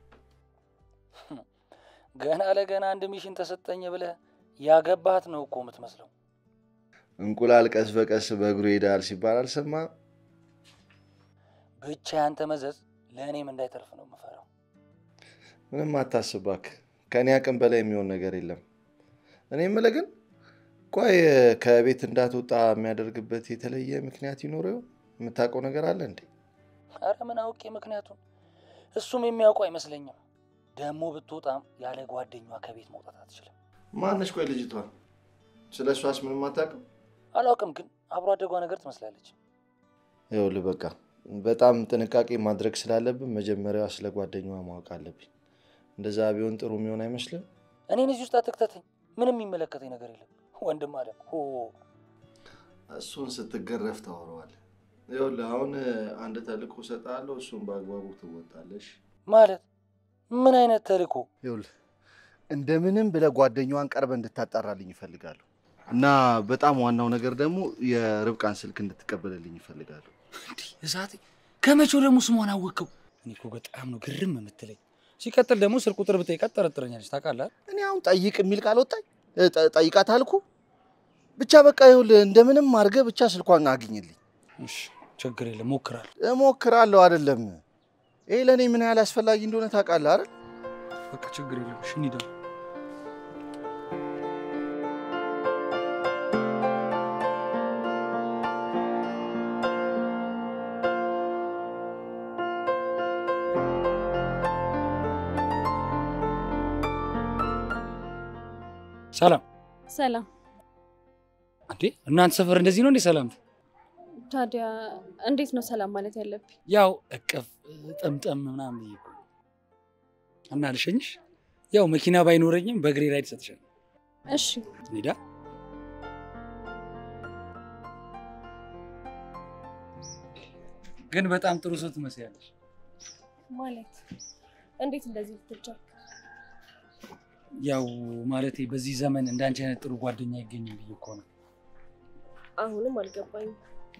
ገና ለገና አንድ ሚሽን ተሰጠኝ ብለህ ያገባት ነው እኮ የምትመስለው። እንቁላል ቀስ በቀስ በእግሩ ይሄዳል ሲባል አልሰማህም? ብቻ ያንተ መዘዝ ለእኔም እንዳይተርፍ ነው የምፈራው። ምንም አታስብ እባክህ፣ ከእኔ አቅም በላይ የሚሆን ነገር የለም። እኔ የምልህ ግን ቆይ ከቤት እንዳትወጣ የሚያደርግበት የተለየ ምክንያት ይኖረው? የምታውቀው ነገር አለ እንዴ? አረ ምን አውቄ ምክንያቱን እሱም የሚያውቁ አይመስለኝም። ደግሞ ብትወጣም ያለ ጓደኛዋ ከቤት መውጣት አትችልም። ማነች? ቆይ ልጅቷ ስለ እሷስ ምንም አታውቅም? አላውቅም፣ ግን አብሮ አደጓ ነገር ትመስላለች። ይኸውልህ በቃ በጣም ጥንቃቄ ማድረግ ስላለብን መጀመሪያ ስለ ጓደኛዋ ማወቅ አለብኝ። እንደዛ ቢሆን ጥሩ የሚሆን አይመስልም? እኔን እዚህ ውስጥ አትክተተኝ። ምንም የሚመለከተኝ ነገር የለም። ወንድም አለ ሆ እሱን ስትገረፍ ታወራዋለህ። ይኸውልህ አሁን አንድ ተልእኮ እሰጥሃለሁ፣ እሱን በአግባቡ ትወጣለሽ። ማለት ምን አይነት ተልእኮ? ይኸውልህ እንደምንም ብለህ ጓደኛዋን ቀርበህ እንድታጣራልኝ ይፈልጋለሁ እና በጣም ዋናው ነገር ደግሞ የርብቃን ስልክ እንድትቀበልልኝ ይፈልጋለሁ። እሳቴ ከመቼው ደግሞ ስሟን አወቅከው? እኔ እኮ በጣም ነው ግርም የምትለኝ። ሲቀጥል ደግሞ ስልክ ቁጥር ብጠይቃት ጠረጥረኛለች። ታውቃለህ? እኔ አሁን ጠይቅ የሚል ቃል ወጣኝ። እ፣ ጠ- ጠይቃት አልኩ። ብቻ በቃ ይኸውልህ እንደምንም አድርገህ ብቻ ስልኳን አግኝልኝ። እሺ ችግር የለም ሞክራለሁ። እሞክራለሁ አይደለም። ይሄ ለእኔ ምን ያህል አስፈላጊ እንደሆነ ታውቃለህ አይደል? በቃ ችግር የለም። እሺ እንሂድ አሁን። ሰላም ሰላም። እንዴ! እናንተ ሰፈር እንደዚህ ነው እንዴ? ሰላም ታዲያ እንዴት ነው ሰላም ማለት ያለብኝ? ያው እቅፍ ጠምጠም ምናምን ብዬ እኮ ነው። እና ልሸኝሽ። ያው መኪና ባይኖረኝም በእግሬ ራይድ ሰጥሻለሁ። እሺ ሜዳ ግን በጣም ጥሩ ሰው ትመስያለሽ። ማለት እንዴት እንደዚህ ልትቻል? ያው ማለቴ በዚህ ዘመን እንዳንቺ አይነት ጥሩ ጓደኛ አይገኝም ብዬ እኮ ነው። አሁንም አልገባኝም።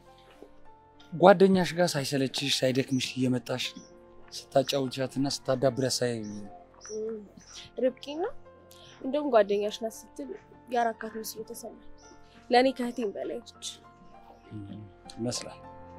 ጓደኛሽ ጋር ሳይሰለችሽ ሳይደክምሽ እየመጣሽ ስታጫውቻትና ስታዳብሪያት ሳይ እም፣ ርብቃና እንደውም ጓደኛሽ ናት ስትል የአራካት መስሎ ተሰማኝ። ለእኔ ከእህቴም በላይ ነች። እም፣ ይመስላል።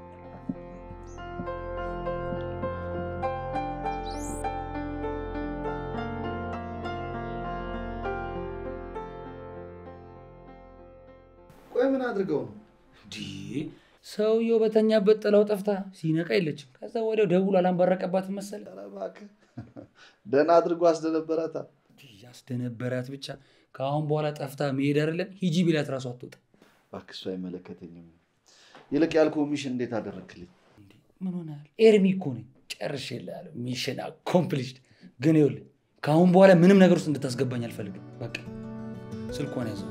ቆይ ምን አድርገው ነው? እንዲህ ሰውየው በተኛበት ጥላው ጠፍታ ሲነቃ የለችም። ከዛ ወዲያው ደውሎ አላንበረቀባትም መሰለ ኧረ እባክህ ደህና አድርጎ አስደነበራታል። ያስደነበራት ብቻ ከአሁን በኋላ ጠፍታ መሄድ አይደለም ሂጂ ቢላት ራሱ አትወጣ። እባክህ እሱ አይመለከተኝም። ይልቅ ያልኩህ ሚሽን እንዴት አደረግክልኝ? ምን ሆናል? ኤርሚ እኮ ነኝ ጨርሼልሃለሁ። ሚሽን አኮምፕሊሽድ። ግን ይኸውልህ ከአሁን በኋላ ምንም ነገር ውስጥ እንድታስገባኝ አልፈልግም። በቃ ስልኳን ያዘው።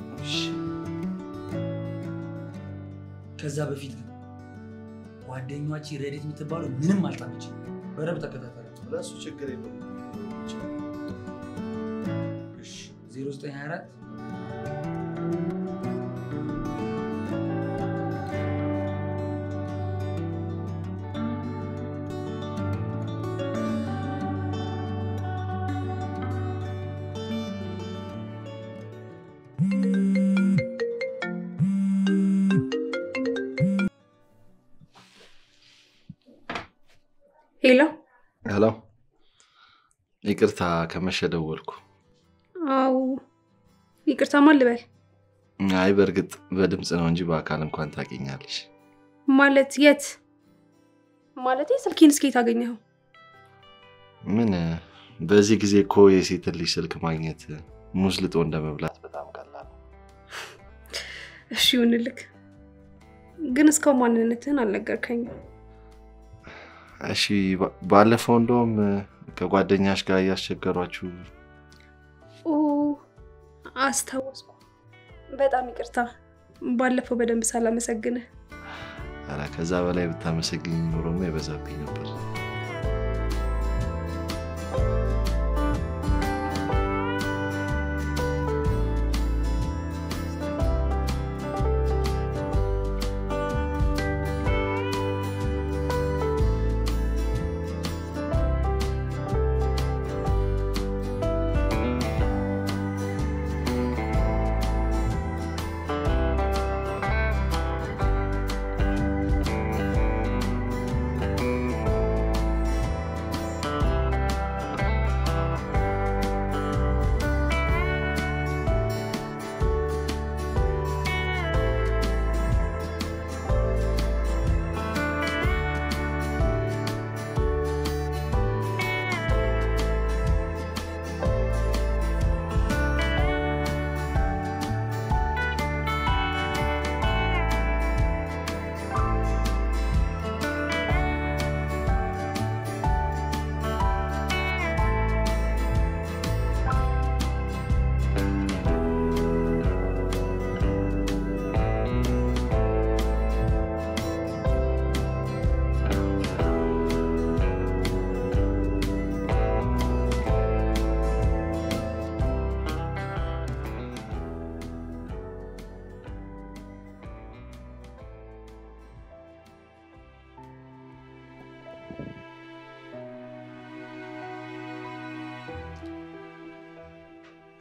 ከዛ በፊት ግን ጓደኛች ረዴት የምትባለው ምንም አልጣመችም። በደንብ ተከታተለ። ለእሱ ችግር የለውም። 0924 ሄሎ። ሄሎ፣ ይቅርታ ከመሸ ደወልኩ። አው ይቅርታ ማን ልበል? አይ በእርግጥ በድምፅ ነው እንጂ በአካል እንኳን ታውቂኛለሽ። ማለት የት? ማለቴ ስልኬን እስከየት አገኘኸው? ምን በዚህ ጊዜ እኮ የሴት ልጅ ስልክ ማግኘት ሙዝ ልጦ እንደ መብላት በጣም ቀላል ነው። እሺ ይሁንልክ፣ ግን እስካሁን ማንነትህን አልነገርከኝም። እሺ ባ- ባለፈው እንደውም ከጓደኛሽ ጋር እያስቸገሯችሁ ኦ አስታወስኩ። በጣም ይቅርታ፣ ባለፈው በደንብ ሳላመሰግንህ። ኧረ ከዛ በላይ ብታመሰግኝ ኖሮማ የበዛብኝ ነበር።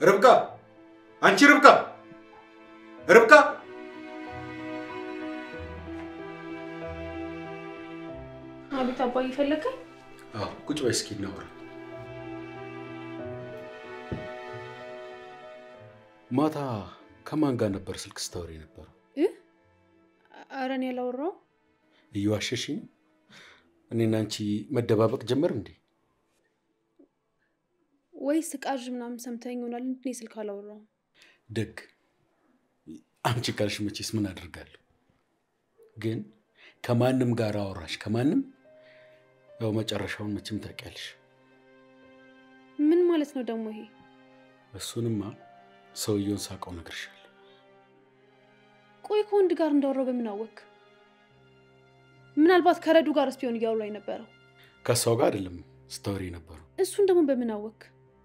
ርብቃ፣ አንቺ ርብቃ፣ ርብቃ አቤት አባዬ ፈለግከኝ? አዎ፣ ቁጭ በይ እስኪ እናውራ። ማታ ከማን ጋር ነበር ስልክ ስታወሪ ነበረው? ኧረ እኔ አላወራሁም። እየዋሸሽኝ ነው? እኔና አንቺ መደባበቅ ጀመር እንዴ? ወይስ ቃዥ ምናምን ሰምተኸኝ ይሆናል እንጂ እኔ ስልክ አላወራሁም። ደግ አንቺ ካልሽ መቼስ ምን አድርጋለሁ። ግን ከማንም ጋር አወራሽ ከማንም ያው መጨረሻውን መቼም ታውቂያለሽ። ምን ማለት ነው ደግሞ ይሄ? እሱንማ ሰውየውን ሳውቀው እነግርሻለሁ። ቆይ ከወንድ ጋር እንዳወራው በምን አወክ? ምናልባት ከረዱ ጋር ስፒሆን እያወራ የነበረው ከእሷ ጋር አይደለም ስታወሪ ነበረው። እሱን ደግሞ በምን አወክ?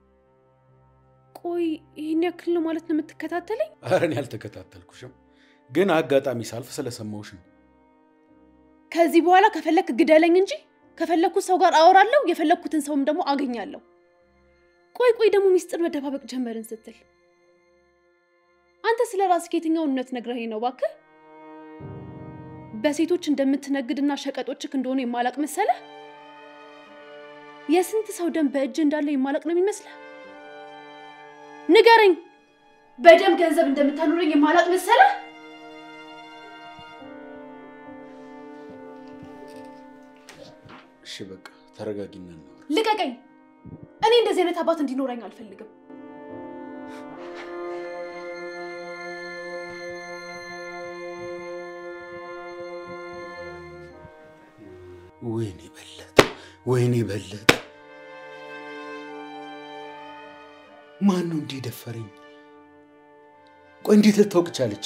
ቆይ ይህን ያክል ነው ማለት ነው የምትከታተለኝ? ኧረ እኔ አልተከታተልኩሽም፣ ግን አጋጣሚ ሳልፍ ስለሰማሁሽ ነው። ከዚህ በኋላ ከፈለክ ግደለኝ እንጂ ከፈለኩት ሰው ጋር አወራለሁ፣ የፈለኩትን ሰውም ደግሞ አገኛለሁ። ቆይ ቆይ ደግሞ ሚስጥር መደባበቅ ጀመርን ስትል አንተ ስለ ራስህ የትኛውን እውነት ነግረኸኝ ነው እባክህ? በሴቶች እንደምትነግድና ሸቀጦችክ እንደሆኑ የማላቅ መሰለህ? የስንት ሰው ደም በእጅ እንዳለ የማላቅ ነው የሚመስልህ? ንገረኝ። በደም ገንዘብ እንደምታኖረኝ የማላቅ መሰለህ? እሺ በቃ ተረጋጊና እናወራ። ልቀቀኝ። እኔ እንደዚህ አይነት አባት እንዲኖረኝ አልፈልግም። ወይኔ በለጠ፣ ወይኔ በለጠ። ማን ነው እንዲህ ደፈረኝ? ቆይ እንዴት ልታውቅ ቻለች?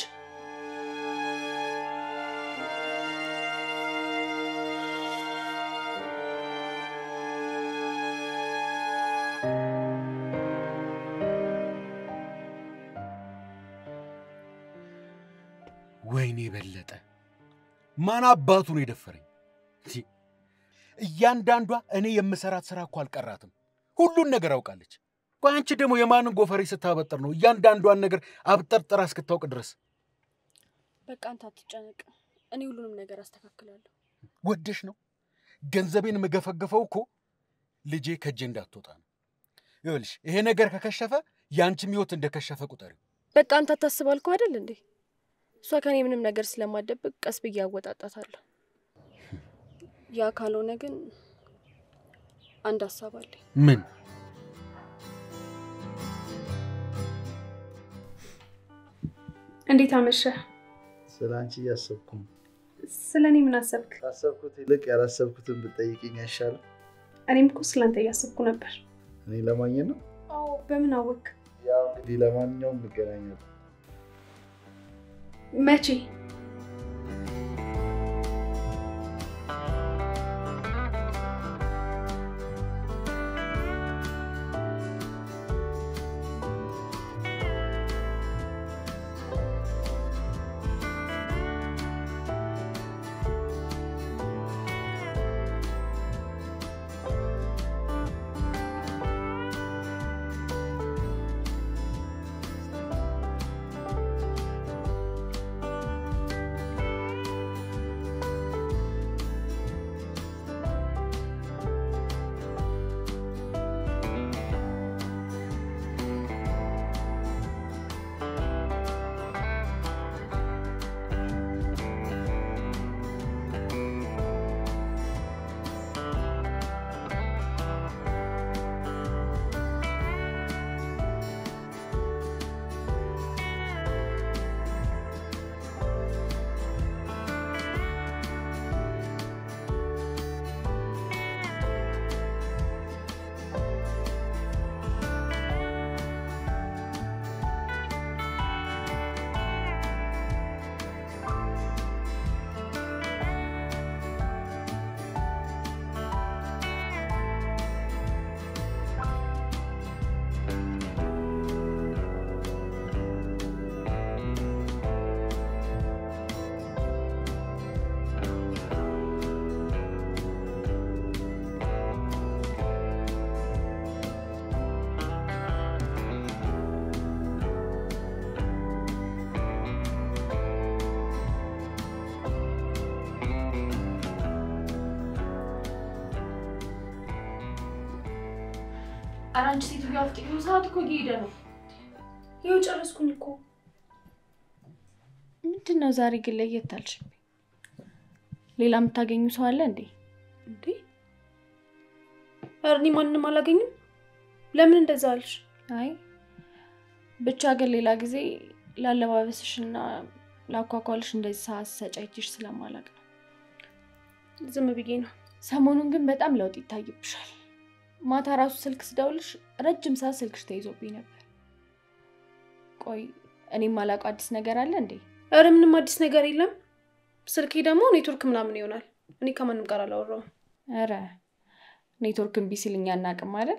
ወይኔ በለጠ፣ ማን አባቱ ነው የደፈረኝ? ቲ፣ እያንዳንዷ እኔ የምሰራት ስራ እኮ አልቀራትም። ሁሉን ነገር አውቃለች። ቆይ አንቺ ደግሞ የማንን ጎፈሬ ስታበጥር ነው እያንዳንዷን ነገር አብጠርጥራ እስክታውቅ ድረስ? በቃ አንተ አትጨነቅ፣ እኔ ሁሉንም ነገር አስተካክላለሁ። ወደሽ ነው ገንዘቤን የምገፈገፈው እኮ ልጄ ከእጄ እንዳትወጣ ነው። ይኸውልሽ ይሄ ነገር ከከሸፈ የአንቺም ህይወት እንደከሸፈ ቁጠሪው። በቃ አንተ አታስብ አልኩህ አይደል እንዴ? እሷ ከኔ ምንም ነገር ስለማደብቅ ቀስ ብዬ አወጣጣታለሁ። ያ ካልሆነ ግን አንድ ሀሳብ አለኝ። ምን? እንዴት አመሸህ? ስለ አንቺ እያሰብኩ ነው። ስለ እኔ ምን አሰብክ? ካሰብኩት ይልቅ ያላሰብኩትን ብጠይቅኝ አይሻልም? እኔም እኮ ስለአንተ እያሰብኩ ነበር። እኔ ለማግኘት ነው። አዎ፣ በምን አወክ? ያው እንግዲህ ለማንኛውም እንገናኛለን። መቼ? ኧረ አንቺ ሴትዮዋ አፍጥኝ፣ ሰዓት እኮ እየሄደ ነው። ይኸው ጨረስኩኝ እኮ። ምንድን ነው ዛሬ ግን ለየት አልሽብኝ? ሌላ የምታገኙ ሰው አለ እንዴ? እንዴ ኧረ እኔ ማንንም አላገኝም። ለምን እንደዛ አልሽ? አይ ብቻ ግን ሌላ ጊዜ ላለባበስሽና ላኳኳልሽ እንደዚህ ሰዓት ሰጫይችሽ ስለማላቅ ነው። ዝም ብዬ ነው። ሰሞኑን ግን በጣም ለውጥ ይታይብሻል። ማታ ራሱ ስልክ ስደውልሽ ረጅም ሰዓት ስልክሽ ተይዞብኝ ነበር። ቆይ እኔም ማላውቀው አዲስ ነገር አለ እንዴ? ኧረ ምንም አዲስ ነገር የለም። ስልኬ ደግሞ ኔትወርክ ምናምን ይሆናል። እኔ ከማንም ጋር አላወራውም። ኧረ ኔትወርክ እምቢ ሲል እኛ አናውቅም አይደል?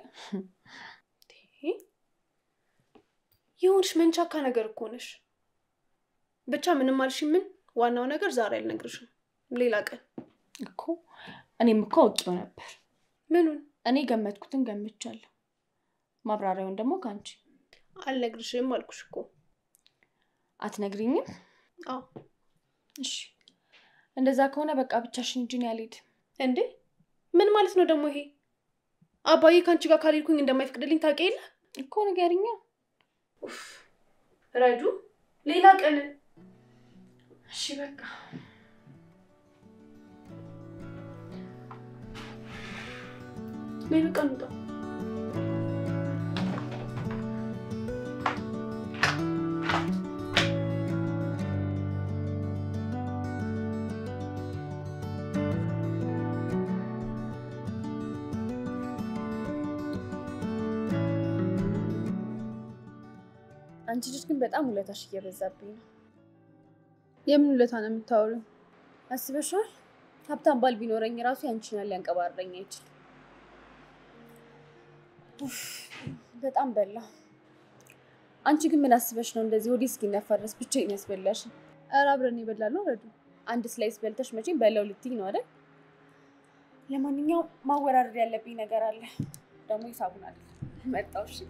የሆንሽ መንቻካ ነገር እኮ ነሽ። ብቻ ምንም አልሽ ምን፣ ዋናው ነገር ዛሬ አልነግርሽም፣ ሌላ ቀን እኮ እኔም እኮ አውቄው ነበር። ምኑን እኔ ገመትኩትን ገምቻለሁ። ማብራሪያውን ደግሞ ከአንቺ አልነግርሽም አልኩሽ እኮ። አትነግሪኝም? አዎ እሺ፣ እንደዛ ከሆነ በቃ ብቻሽን እንጂ እኔ አልሄድም። እንዴ ምን ማለት ነው ደግሞ ይሄ? አባዬ ከአንቺ ጋር ካልሄድኩኝ እንደማይፈቅድልኝ ታውቂ የለ እኮ ንገሪኛ። ኡፍ፣ ረዱ ሌላ ቀን እሺ በቃ ነይ በቃ እንውጣ። አንቺ ልጅ ግን በጣም ውለታሽ እየበዛብኝ ነው። የምን ውለታ ነው የምታወሪው? አስበሽዋል? ሀብታም ባል ቢኖረኝ ራሱ ያንቺን ያህል ሊያንቀባረኝ አይችልም። ኡፍ፣ በጣም በላ። አንቺ ግን ምን አስበሽ ነው እንደዚህ ወዲህ እስኪነፋ ድረስ ብቻዬን ያስበላሽ? ኧረ አብረን የበላነው ረዱ። አንድ ስላይስ በልተሽ መቼም በለው ልትይኝ ነው አይደል? ለማንኛውም ማወራረድ ያለብኝ ነገር አለ። ደግሞ ሂሳቡን አለ መጣው። እሺ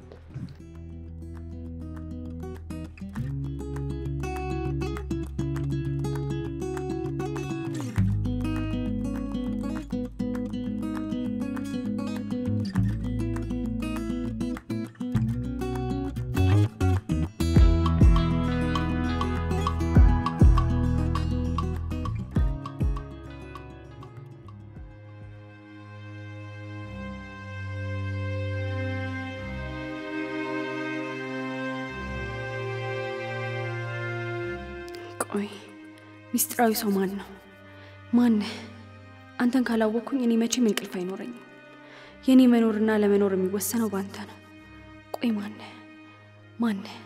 ቆይ ሚስጥራዊ ሰው ማን ነው? ማነህ? አንተን ካላወቅኩኝ እኔ መቼም እንቅልፍ አይኖረኝም። የእኔ መኖርና ለመኖር የሚወሰነው በአንተ ነው። ቆይ ማነህ? ማነህ?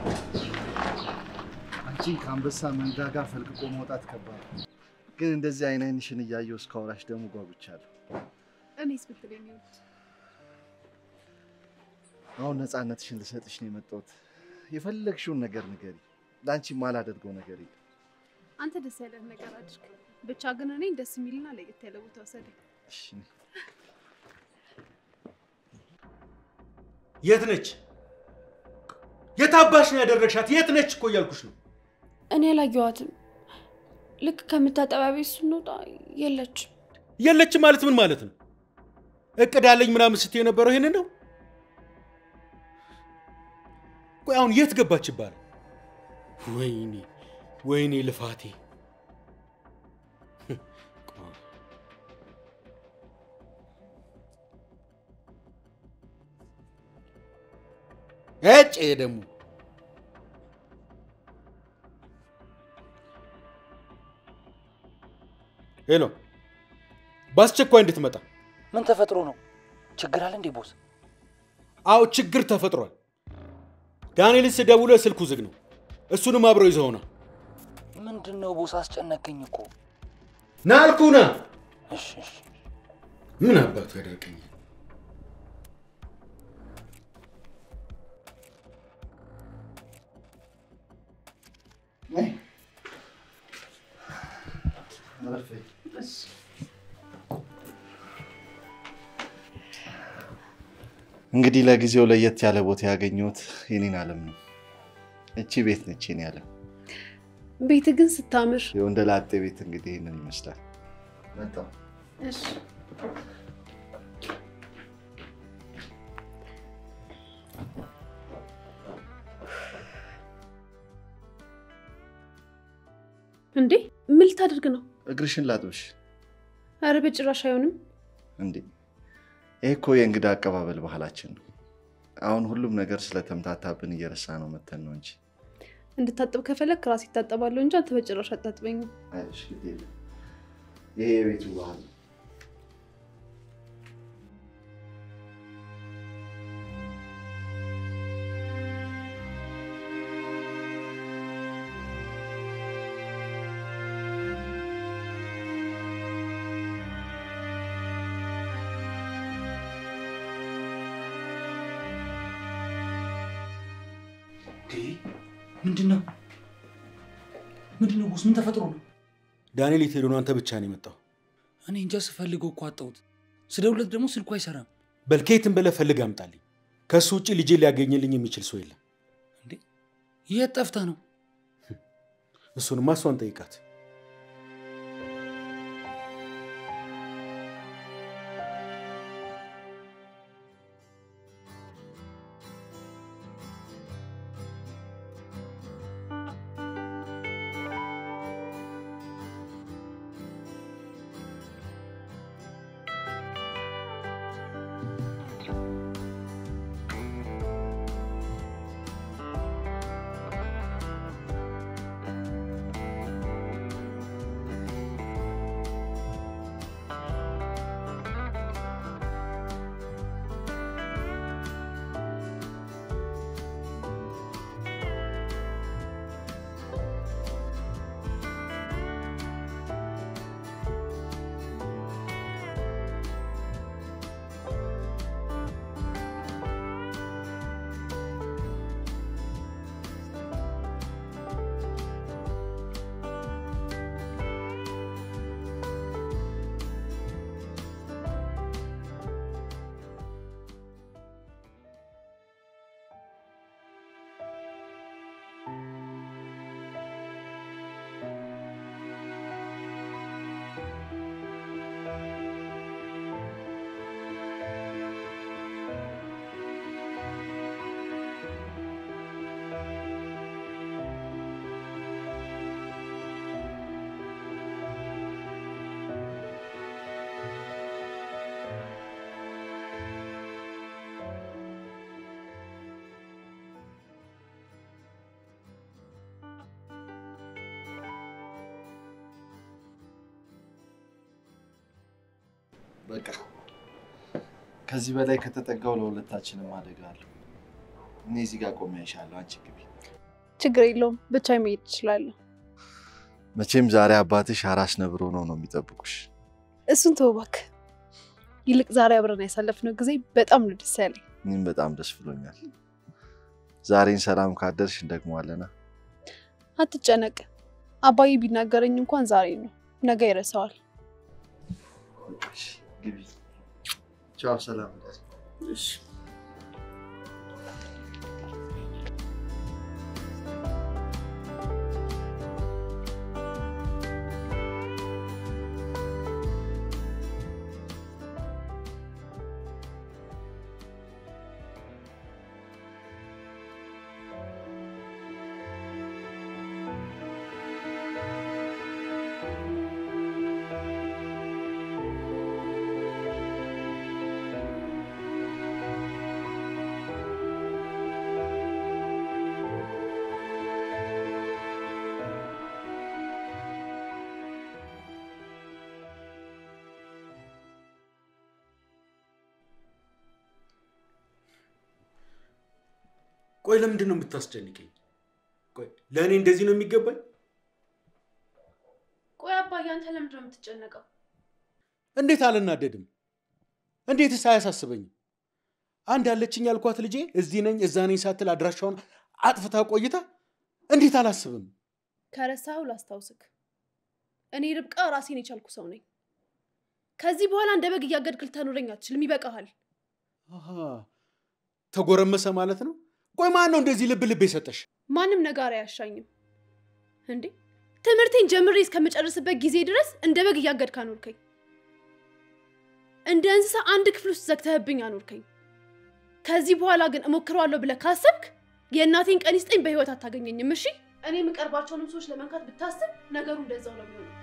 አንቺን ከአንበሳ መንጋጋ ፈልቅቆ መውጣት ከባድ ነው። ግን እንደዚህ አይነንሽን እያየሁ እስካወራሽ ደግሞ ጓጉቻለሁ። እኔስ ብትል የሚወድ አሁን ነፃነትሽን ልሰጥሽ ነው የመጣሁት። የፈለግሽውን ነገር ንገሪ። ለአንቺ ማላደርገው ነገር የለም። አንተ ደስ ያለህ ነገር አድርግ። ብቻ ግን እኔን ደስ የሚልና ለየት ያለ ቦታ ወሰደኝ። እሺ፣ የት ነች? የታባሽ ነው ያደረግሻት? የት ነች እኮ እያልኩሽ ነው። እኔ አላየኋትም። ልክ ከምታጠቢያ ቤት ስንወጣ የለችም። የለች ማለት ምን ማለት ነው? እቅድ አለኝ ምናምን ስትይ የነበረው ይሄንን ነው? ቆይ አሁን የት ገባች ይባላል? ወይኔ ወይኔ ልፋቴ። እጭ ደግሞ ሄሎ፣ በአስቸኳይ እንድትመጣ። ምን ተፈጥሮ ነው? ችግር አለ እንዴ ቦስ? አዎ ችግር ተፈጥሯል። ዳንኤልን ስደውልለት ስልኩ ዝግ ነው። እሱንም አብረው ይዘውና ምንድን ነው ቦስ? አስጨነቀኝ እኮ። ና አልኩህ ና። እሺ እሺ። ምን አባቱ ያደርቀኛል? እንግዲህ ለጊዜው ለየት ያለ ቦታ ያገኘሁት የኔን ዓለም ነው። እቺ ቤት ነች የኔ ዓለም። ቤት ግን ስታምር። የወንደ ላጤ ቤት እንግዲህ ይህንን ይመስላል። መጣሁ። እሺ እንዴ ምን ልታደርግ ነው? እግርሽን ላጥብሽ። አረ በጭራሽ አይሆንም። እንዴ ይህ እኮ የእንግዳ አቀባበል ባህላችን ነው። አሁን ሁሉም ነገር ስለተምታታብን እየረሳ ነው መተን ነው እንጂ እንድታጥብ ከፈለግ ራሴ ይታጠባለሁ እንጂ አንተ በጭራሽ አታጥበኝም። አይዞሽ፣ ግድ የለም። ይሄ የቤቱ ባህል ነው። ምንድን ነው ምንድን ነው ቦስ? ምን ተፈጥሮ ነው? ዳንኤል የት ሄዶ ነው? አንተ ብቻ ነው የመጣው? እኔ እንጃ ስፈልገው እኮ አጣሁት። ስደውለት ደግሞ ስልኩ አይሰራም። በል ከየትም ብለህ ፈልግ አምጣልኝ። ከእሱ ውጭ ልጄ ሊያገኝልኝ የሚችል ሰው የለም። እንዴ የት ጠፍታ ነው? እሱንማ እሷን ጠይቃት። በቃ ከዚህ በላይ ከተጠጋው ለሁለታችንም አደጋ አለው። እኔ እዚህ ጋር ቆሜ አይሻለሁ። አንቺ ግቢ። ችግር የለውም ብቻ መሄድ እችላለሁ። መቼም ዛሬ አባትሽ አራስ ነብሮ ነው ነው የሚጠብቁሽ። እሱን ተው እባክህ። ይልቅ ዛሬ አብረን ያሳለፍነው ጊዜ በጣም ነው ደስ ያለኝ። እኔም በጣም ደስ ብሎኛል። ዛሬን ሰላም ካደርሽ እንደግመዋለና። አትጨነቅ። አባዬ ቢናገረኝ እንኳን ዛሬ ነው፣ ነገ ይረሳዋል። እሺ፣ ግቢ። ቻው፣ ሰላም። እሺ ቆይ ለምንድን ነው የምታስጨንቀኝ? ቆይ ለእኔ እንደዚህ ነው የሚገባኝ? ቆይ አባዬ አንተ ለምንድን ነው የምትጨነቀው? እንዴት አልናደድም? እንዴትስ አያሳስበኝም? አንድ ያለችኝ ያልኳት ልጄ እዚህ ነኝ እዛ ነኝ ሳትል አድራሻውን አጥፍታ ቆይታ እንዴት አላስብም? ከረሳኸው ላስታውስክ፣ እኔ ርብቃ ራሴን የቻልኩ ሰው ነኝ። ከዚህ በኋላ እንደ በግ እያገድክ ልታኖረኝ አትችልም። ይበቃሃል። አሃ፣ ተጎረመሰ ማለት ነው። ቆይ ማን ነው እንደዚህ ልብ ልብ የሰጠሽ? ማንም ነጋሪ አያሻኝም እንዴ! ትምህርቴን ጀምሬ እስከምጨርስበት ጊዜ ድረስ እንደ በግ እያገድክ አኖርከኝ። እንደ እንስሳ አንድ ክፍል ውስጥ ዘግተህብኝ አኖርከኝ። ከዚህ በኋላ ግን እሞክረዋለሁ ብለህ ካሰብክ የእናቴን ቀን ይስጠኝ፣ በህይወት አታገኘኝም። እሺ፣ እኔ የምቀርባቸውንም ሰዎች ለመንካት ብታስብ ነገሩ እንደዛው ነው የሚሆነው።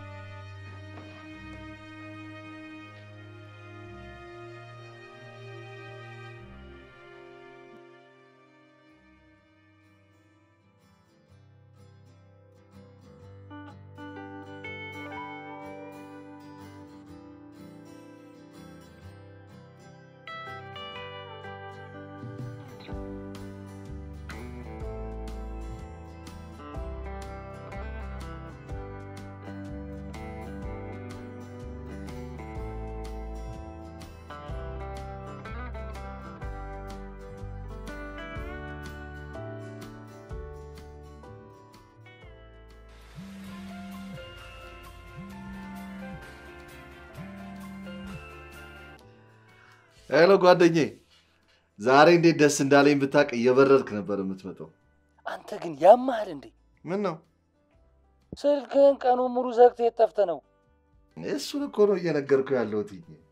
ሄሎ ጓደኛዬ፣ ዛሬ እንዴት ደስ እንዳለኝ ብታውቅ እየበረርክ ነበር የምትመጣው። አንተ ግን ያማሃል እንዴ? ምን ነው? ስልክህን ቀኑን ሙሉ ዘግተህ የት ጠፍተህ ነው? እሱን እኮ ነው እየነገርኩ ያለሁት።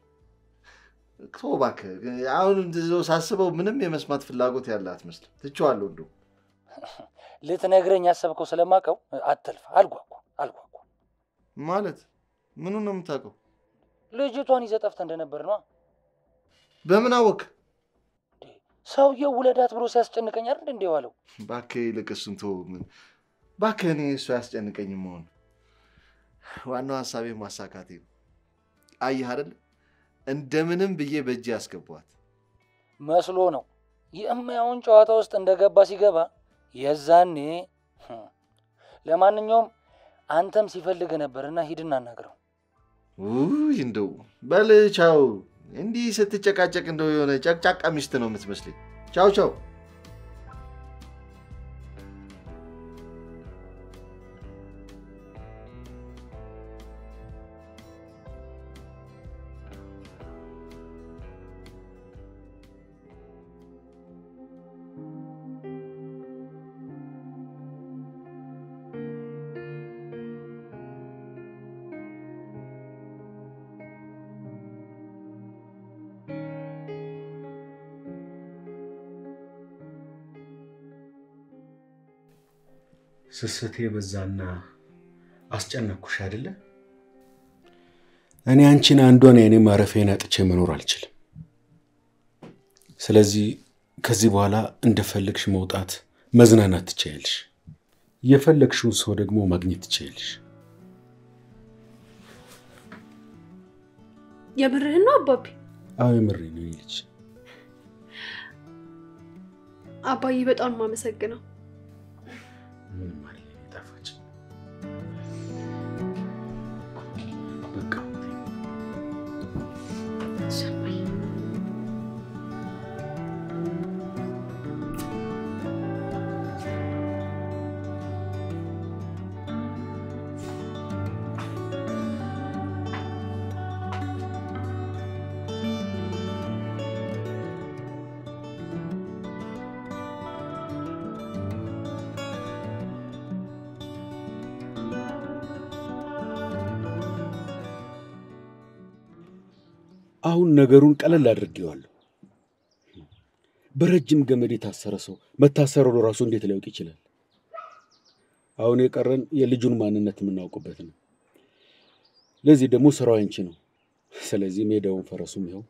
ተው እባክህ። አሁን እንደዚያው ሳስበው ምንም የመስማት ፍላጎት ያለ አትመስልም። ትቼዋለሁ። እንደው ልትነግረኝ ያሰብከው ስለማውቀው አትልፋ። አልጓጓ አልጓጓ። ማለት ምኑን ነው የምታውቀው? ልጅቷን ይዘህ ጠፍተህ እንደነበር ነዋ። በምን አወቅ? ሰውየው ውለዳት ብሎ ሲያስጨንቀኝ አይደል እንዴ ዋለው? እባክህ ይልቅ እሱን ተው። ምን እባክህ፣ እኔ እሱ አያስጨንቀኝም መሆን ዋናው ሀሳቤ ማሳካቴ ነው። አየህ አይደል እንደምንም ብዬ በእጅ ያስገቧት መስሎ ነው የማያውን ጨዋታ ውስጥ እንደገባ ሲገባ የዛኔ ህም። ለማንኛውም አንተም ሲፈልግ ነበርና ሂድና አናግረው። ውይ እንደው በል ቻው። እንዲህ ስትጨቃጨቅ እንደው የሆነ ጨቅጫቃ ሚስት ነው የምትመስለኝ። ቻው ቻው። ስስቴ በዛና አስጨነኩሽ አይደለ? እኔ አንቺን አንዷን የእኔ ማረፊያን አጥቼ መኖር አልችልም። ስለዚህ ከዚህ በኋላ እንደፈለግሽ መውጣት፣ መዝናናት ትችያለሽ። የፈለግሽውን ሰው ደግሞ ማግኘት ትችያለሽ። የምርህን ነው አባቢ? አዎ የምሬ ነው የኔ ልጅ። አባዬ በጣም የማመሰግነው። ምን ማለት ነው? ጣፋጭ በቃ አሁን ነገሩን ቀለል አድርጌዋለሁ። በረጅም ገመድ የታሰረ ሰው መታሰሩ ራሱ እንዴት ሊያውቅ ይችላል? አሁን የቀረን የልጁን ማንነት የምናውቅበት ነው። ለዚህ ደግሞ ስራው አንቺ ነው። ስለዚህ ሜዳውን ፈረሱም ይኸው።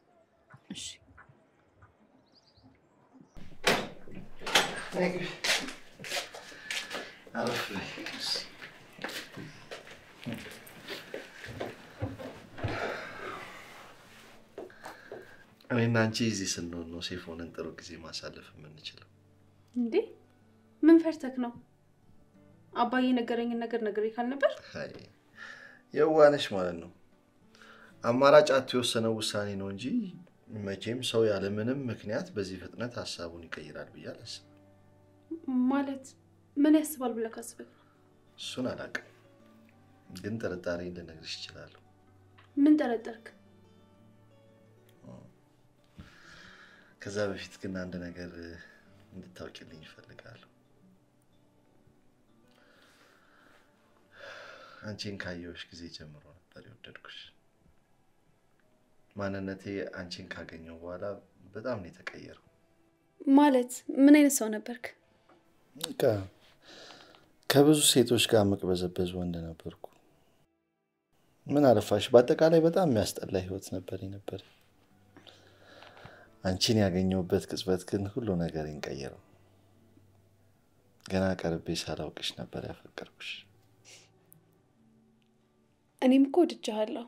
እኔና አንቺ እዚህ ስንሆን ነው ሴፍ ሆነን ጥሩ ጊዜ ማሳለፍ የምንችለው። እንዴ ምን ፈርተክ ነው? አባዬ ነገረኝን ነገር ነገሬ ካልነበር አይ የዋነሽ ማለት ነው። አማራጭ አቶ የወሰነው ውሳኔ ነው እንጂ መቼም ሰው ያለምንም ምክንያት በዚህ ፍጥነት ሀሳቡን ይቀይራል ብዬ አላስብም። ማለት ምን ያስባል ብለህ ካስበህ ነው? እሱን አላውቅም፣ ግን ጥርጣሬ ልነግርሽ እችላለሁ። ምን ጠረጠርክ? ከዛ በፊት ግን አንድ ነገር እንድታውቂልኝ ይፈልጋለሁ። አንቺን ካየሁሽ ጊዜ ጀምሮ ነበር የወደድኩሽ። ማንነቴ አንቺን ካገኘው በኋላ በጣም ነው የተቀየረው። ማለት ምን አይነት ሰው ነበርክ? በቃ ከብዙ ሴቶች ጋር መቅበዘበዝ ወንድ ነበርኩ። ምን አለፋሽ፣ በአጠቃላይ በጣም የሚያስጠላ ህይወት ነበር ነበር። አንቺን ያገኘሁበት ቅጽበት ግን ሁሉ ነገር ቀየረው። ገና ቀርቤ ሳላውቅሽ ነበር ያፈቀርኩሽ። እኔም እኮ ወድጄሃለሁ፣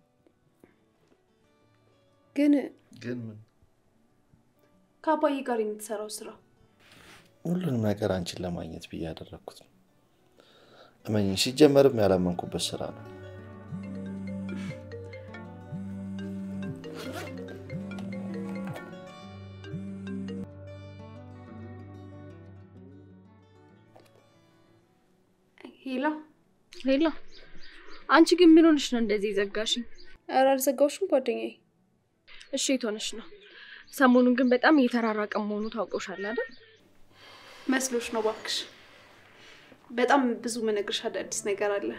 ግን ግን ምን ከአባዬ ጋር የምትሰራው ስራ ሁሉንም ነገር አንቺን ለማግኘት ብዬ ያደረግኩት ነው። እመኝ፣ ሲጀመርም ያላመንኩበት ስራ ነው። ሄላ ሌላ አንቺ ግን ምን ሆነሽ ነው እንደዚህ ዘጋሽኝ? ኧረ አልዘጋሁሽም ጓደኛዬ። እሺ የት ሆነሽ ነው? ሰሞኑን ግን በጣም እየተራራቀ መሆኑ ታውቀውሻል አይደል? መስሎሽ ነው እባክሽ። በጣም ብዙ መነግርሽ አዳዲስ ነገር አለ።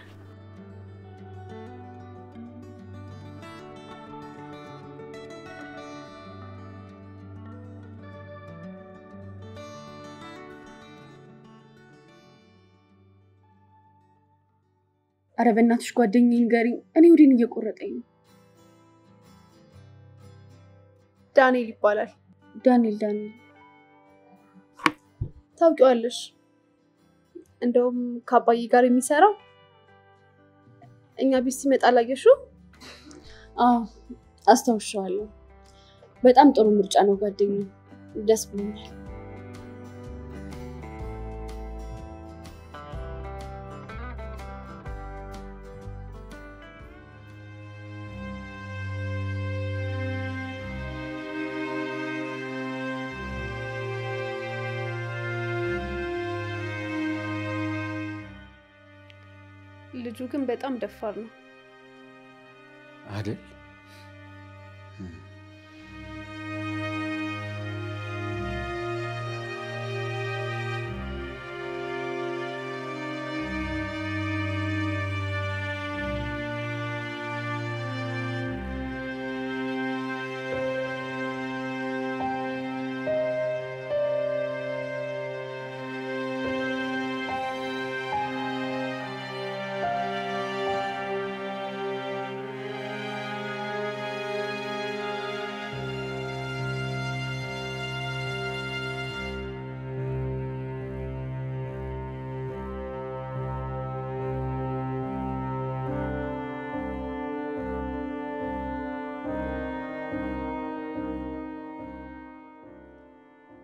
አረ በእናትሽ ጓደኛዬ ንገሪኝ። እኔ ወዴን እየቆረጠኝ ነው። ዳንኤል ይባላል። ዳንኤል ዳንኤል ታውቂዋለሽ? እንደውም ከአባዬ ጋር የሚሰራው እኛ ቤት ሲመጣ ላየሽው? አዎ አስታውሻዋለሁ። በጣም ጥሩ ምርጫ ነው ጓደኛዬ። ደስ ብሎኛል። ልጁ ግን በጣም ደፋር ነው። አይደል?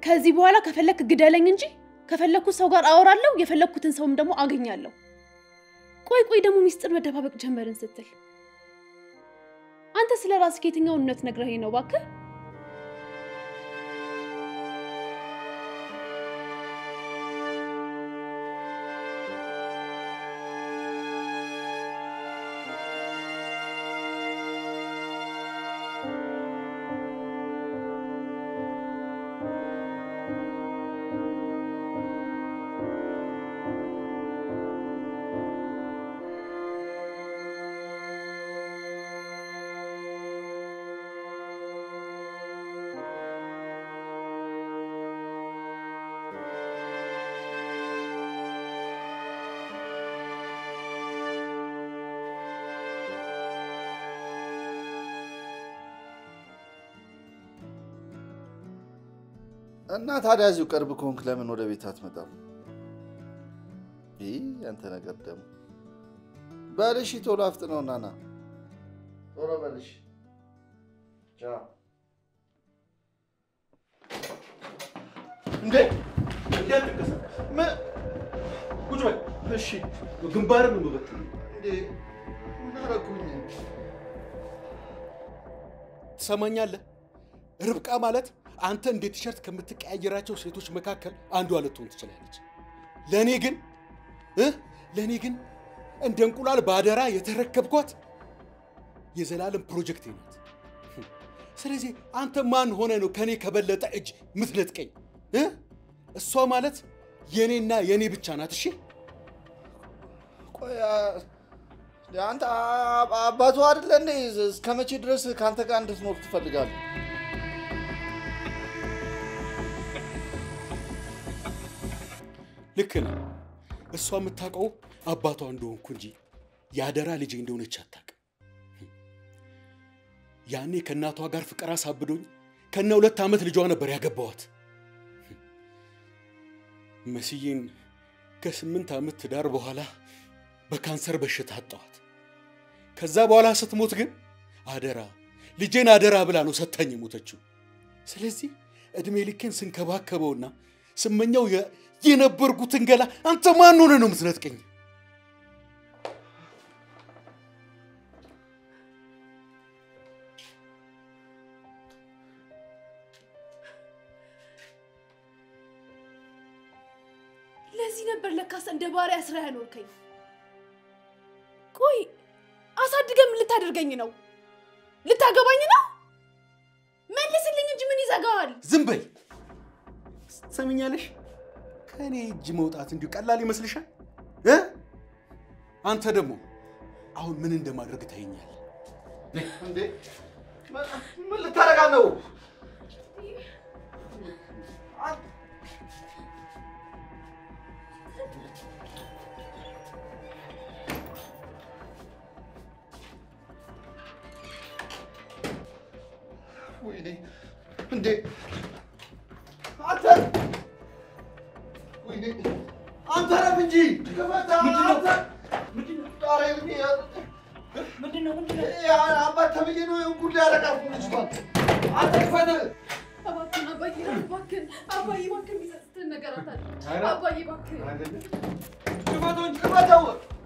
ከዚህ በኋላ ከፈለክ ግደለኝ እንጂ ከፈለኩት ሰው ጋር አወራለሁ፣ የፈለኩትን ሰውም ደግሞ አገኛለሁ። ቆይ ቆይ ደግሞ ሚስጥር መደባበቅ ጀመርን ስትል አንተ ስለ ራስህ የትኛውን እውነት ነግረኸኝ ነው እባክህ? እና ታዲያ እዚሁ ቅርብ ከሆንክ ለምን ወደ ቤት አትመጣም? ይህ ያንተ ነገር ደግሞ በልሽ፣ ቶሎ አፍጥነውና ና ቶሎ በልሽ። ቻው። እንዴ እንዳትንቀሳቀስ። ቁጭ በል። እሺ፣ ግንባርን ነው የምበትነው። እንዴ ምን አደረኩኝ? ትሰማኛለህ? ርብቃ ማለት አንተ እንደ ቲሸርት ከምትቀያየራቸው ሴቶች መካከል አንዷ ልትሆን ትችላለች። ለእኔ ግን እ ለእኔ ግን እንደ እንቁላል ባደራ የተረከብኳት የዘላለም ፕሮጀክቴ ናት። ስለዚህ አንተ ማን ሆነ ነው ከኔ ከበለጠ እጅ ምትነጥቀኝ? እ እሷ ማለት የኔና የኔ ብቻ ናት። እሺ ቆይ አ- አንተ አ- አባቱ አይደለ እንዴ? እስከ መቼ ድረስ ከአንተ ጋር እንድትኖር ትፈልጋለህ? ልክ ነህ። እሷ የምታውቀው አባቷ እንደሆንኩ እንጂ የአደራ ልጄ እንደሆነች አታውቅም። ያኔ ከእናቷ ጋር ፍቅር አሳብዶኝ ከነ ሁለት ዓመት ልጇ ነበር ያገባዋት። መስዬን ከስምንት ዓመት ትዳር በኋላ በካንሰር በሽታ አጣዋት። ከዛ በኋላ ስትሞት ግን አደራ ልጄን አደራ ብላ ነው ሰታኝ የሞተችው። ስለዚህ ዕድሜ ልኬን ስንከባከበውና ስመኛው የ- የነበርኩትን ገላ አንተ ማን ሆነ ነው የምትነጥቀኝ? ለዚህ ነበር ለካስ እንደ ባሪያ ስራ ያኖርከኝ። ቆይ አሳድገህ ምን ልታደርገኝ ነው? ልታገባኝ ነው? መልስልኝ እንጂ ምን ይዘጋዋል? ዝም በይ። ትሰምኛለሽ? ከእኔ እጅ መውጣት እንዲሁ ቀላል ይመስልሻል እ አንተ ደግሞ አሁን ምን እንደማድረግ ታየኛል። እንዴ ምን- ምን ልታረጋ ነው? ወይኔ እንዴ አንተ ወይኔ አንተ ረፍ እንጂ ክፈታ አንተ ጣሪ ምንድን ነው ምንድን ነው? አባት ተብዬ ነው ጉድ ያደረጋት ልጅቷን አንተ ክፈት እባክህን አባዬ፣ እባክህን አባዬ፣ እባክህን የሚጸጽትህን ነገር አታድርግ። አባዬ እባክህን ክፈተው እንጂ ክፈተው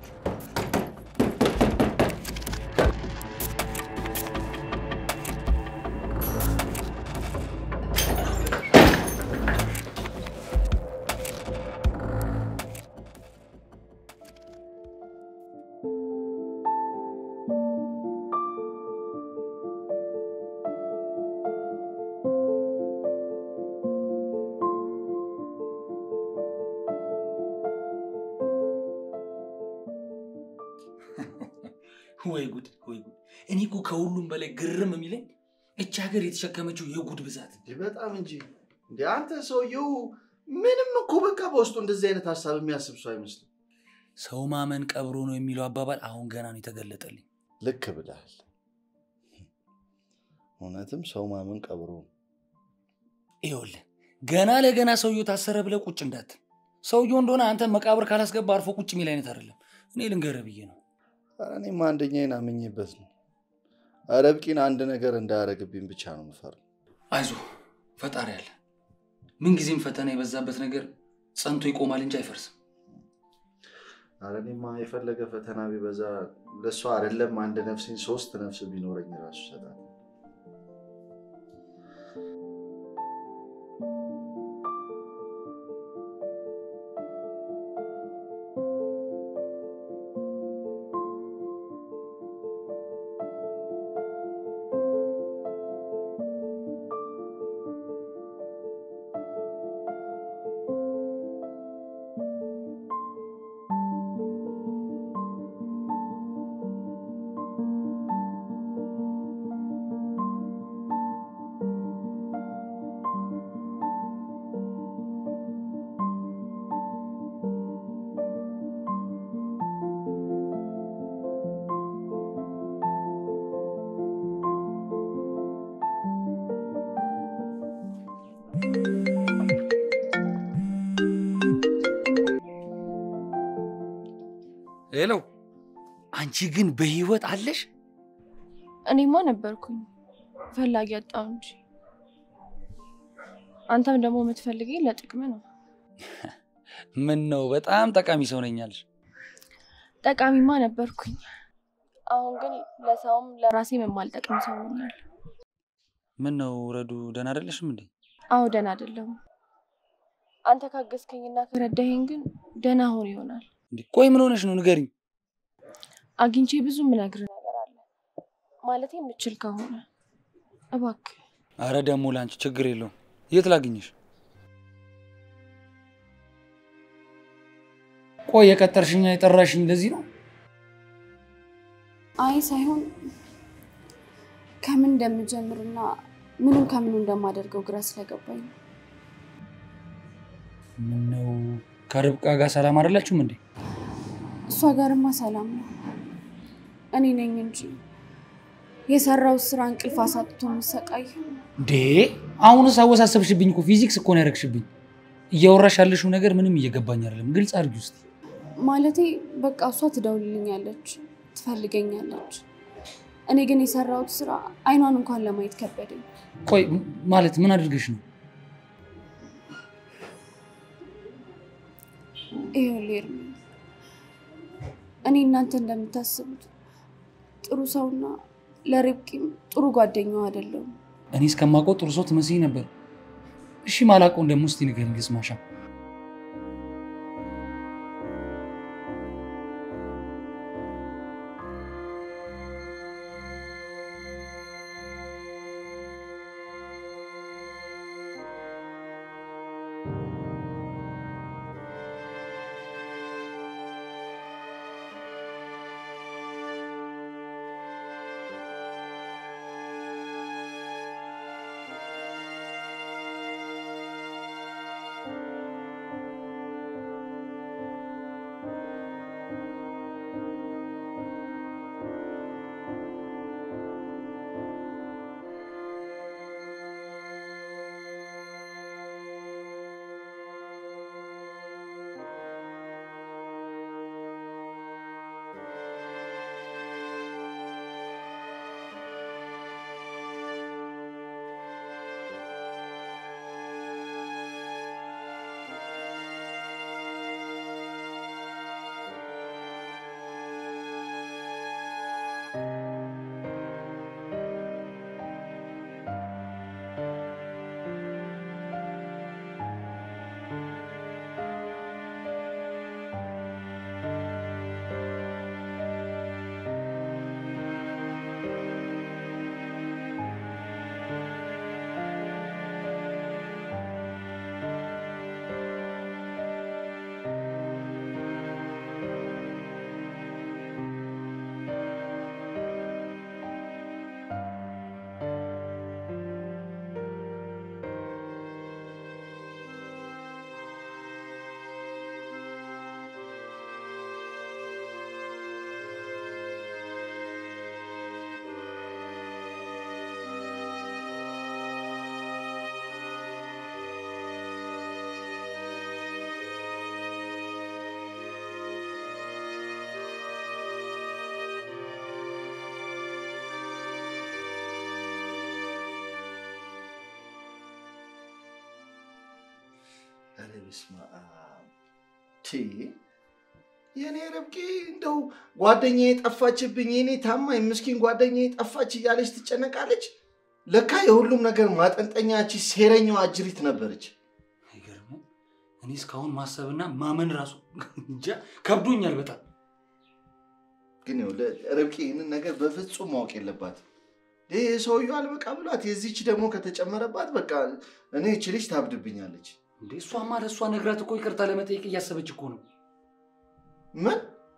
ወይ ጉድ ወይ ጉድ! እኔ እኮ ከሁሉም በላይ ግርም የሚለኝ እች ሀገር የተሸከመችው የጉድ ብዛት። እንዴ በጣም እንጂ እንዴ አንተ ሰውየው ምንም እኮ በቃ በውስጡ እንደዚህ አይነት ሀሳብ የሚያስብ ሰው አይመስልም። ሰው ማመን ቀብሮ ነው የሚለው አባባል አሁን ገና ነው የተገለጠልኝ። ልክ ብለሃል። እውነትም ሰው ማመን ቀብሮ ነው። ይኸውልህ ገና ለገና ሰውየው ታሰረ ብለህ ቁጭ እንዳትል። ሰውየው እንደሆነ አንተ መቃብር ካላስገባ አርፎ ቁጭ የሚል አይነት አይደለም። እኔ ልንገርህ ብዬ ነው። ኧረ እኔም አንደኛዬን አምኜበት ነው። ረብቂን አንድ ነገር እንዳያረግብኝ ብቻ ነው የምፈራው። አይዞ ፈጣሪ አለ። ምንጊዜም ፈተና የበዛበት ነገር ጸንቶ ይቆማል እንጂ አይፈርስም። ኧረ እኔማ የፈለገ ፈተና ቢበዛ ለእሷ አይደለም አንድ ነፍሴን ሶስት ነፍስ ቢኖረኝ ራሱ ይሰጣል። ሄሎ፣ አንቺ ግን በህይወት አለሽ? እኔማ ነበርኩኝ ፈላጊ አጣው እንጂ አንተም ደግሞ የምትፈልገኝ ለጥቅም ነው። ምን ነው በጣም ጠቃሚ ሰው ነኛለሽ። ጠቃሚማ ነበርኩኝ። አሁን ግን ለሰውም ለራሴም የማልጠቅም ሰው ሆኛል። ምን ነው ረዱ፣ ደህና አይደለሽም እንዴ? አዎ ደህና አይደለሁም። አንተ ካገዝከኝና ከረዳኸኝ ግን ደህና ሆን ይሆናል። እንዴ ቆይ ምን ሆነሽ ነው ንገሪኝ። አግኝቼ ብዙ የምነግርህ ነገር አለ ማለት የምችል ከሆነ እባክህ። አረ ደግሞ ለአንቺ ችግር የለውም። የት ላግኝሽ? ቆይ የቀጠርሽኛ የጠራሽኝ ለዚህ ነው? አይ ሳይሆን ከምን እንደምጀምርና ምንም ከምኑ እንደማደርገው ግራ ስለገባኝ ነው። ምን ነው ከርብቃ ጋር ሰላም አይደላችሁም እንዴ? እሷ ጋርማ ሰላም ነው። እኔ ነኝ እንጂ የሰራው ስራ እንቅልፍ አሳጥቶ የምሰቃይ። እንዴ አሁንስ አወሳሰብሽብኝ እኮ ፊዚክስ እኮ ነው ያደረግሽብኝ። እያወራሽ ያለሽው ነገር ምንም እየገባኝ አይደለም። ግልጽ አድርጊ ውስጥ ማለቴ በቃ እሷ ትደውልልኛለች፣ ትፈልገኛለች። እኔ ግን የሰራሁት ስራ አይኗን እንኳን ለማየት ከበደኝ። ቆይ ማለት ምን አድርገሽ ነው? ይኸውልህ ኤርሚ፣ እኔ እናንተ እንደምታስቡት ጥሩ ሰውና ለርብቃም ጥሩ ጓደኛዋ አይደለሁም። እኔ እስከማውቀው ጥሩ ሰው ትመስኝ ነበር። እሺ ማላውቀውን ደግሞ እስቲ ንገሪኝ ልስማሻ። በስመ አብ ቲ የእኔ ርብቃ እንደው ጓደኛዬ ጠፋችብኝ፣ የኔ ታማኝ ምስኪን ጓደኛዬ ጠፋች እያለች ትጨነቃለች። ለካ የሁሉም ነገር ማጠንጠኛች ሴረኛዋ አጅሪት ነበረች። አይገርምም? እኔ እስካሁን ማሰብና ማመን ራሱ እንጃ ከብዶኛል በጣም። ግን ይኸውልህ ርብቃ ይህንን ነገር በፍጹም ማወቅ የለባትም። ይህ ሰውየው አልበቃ ብሏት የዚች ደግሞ ከተጨመረባት በቃ እኔ እች ልጅ ታብድብኛለች። እንዴ እሷማ ለእሷ ነግራት እኮ ይቅርታ ለመጠየቅ እያሰበች እኮ ነው። ምን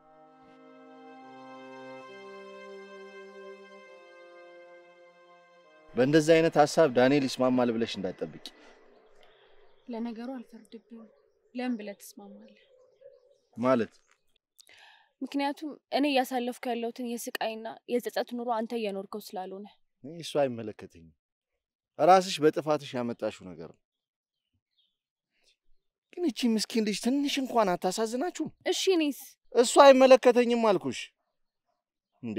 በእንደዚህ አይነት ሀሳብ ዳንኤል ይስማማል ብለሽ እንዳትጠብቂ። ለነገሩ አልፈርድብኝም። ለምን ብለህ ትስማማለህ? ማለት ምክንያቱም እኔ እያሳለፍኩ ያለሁትን የስቃይና የጸጸት ኑሮ አንተ እየኖርከው ስላልሆነ እኔ እሱ አይመለከተኝም። ራስሽ በጥፋትሽ ያመጣሽው ነገር ነው። ግን እቺ ምስኪን ልጅ ትንሽ እንኳን አታሳዝናችሁም? እሺ እኔስ እሱ አይመለከተኝም አልኩሽ እንዴ።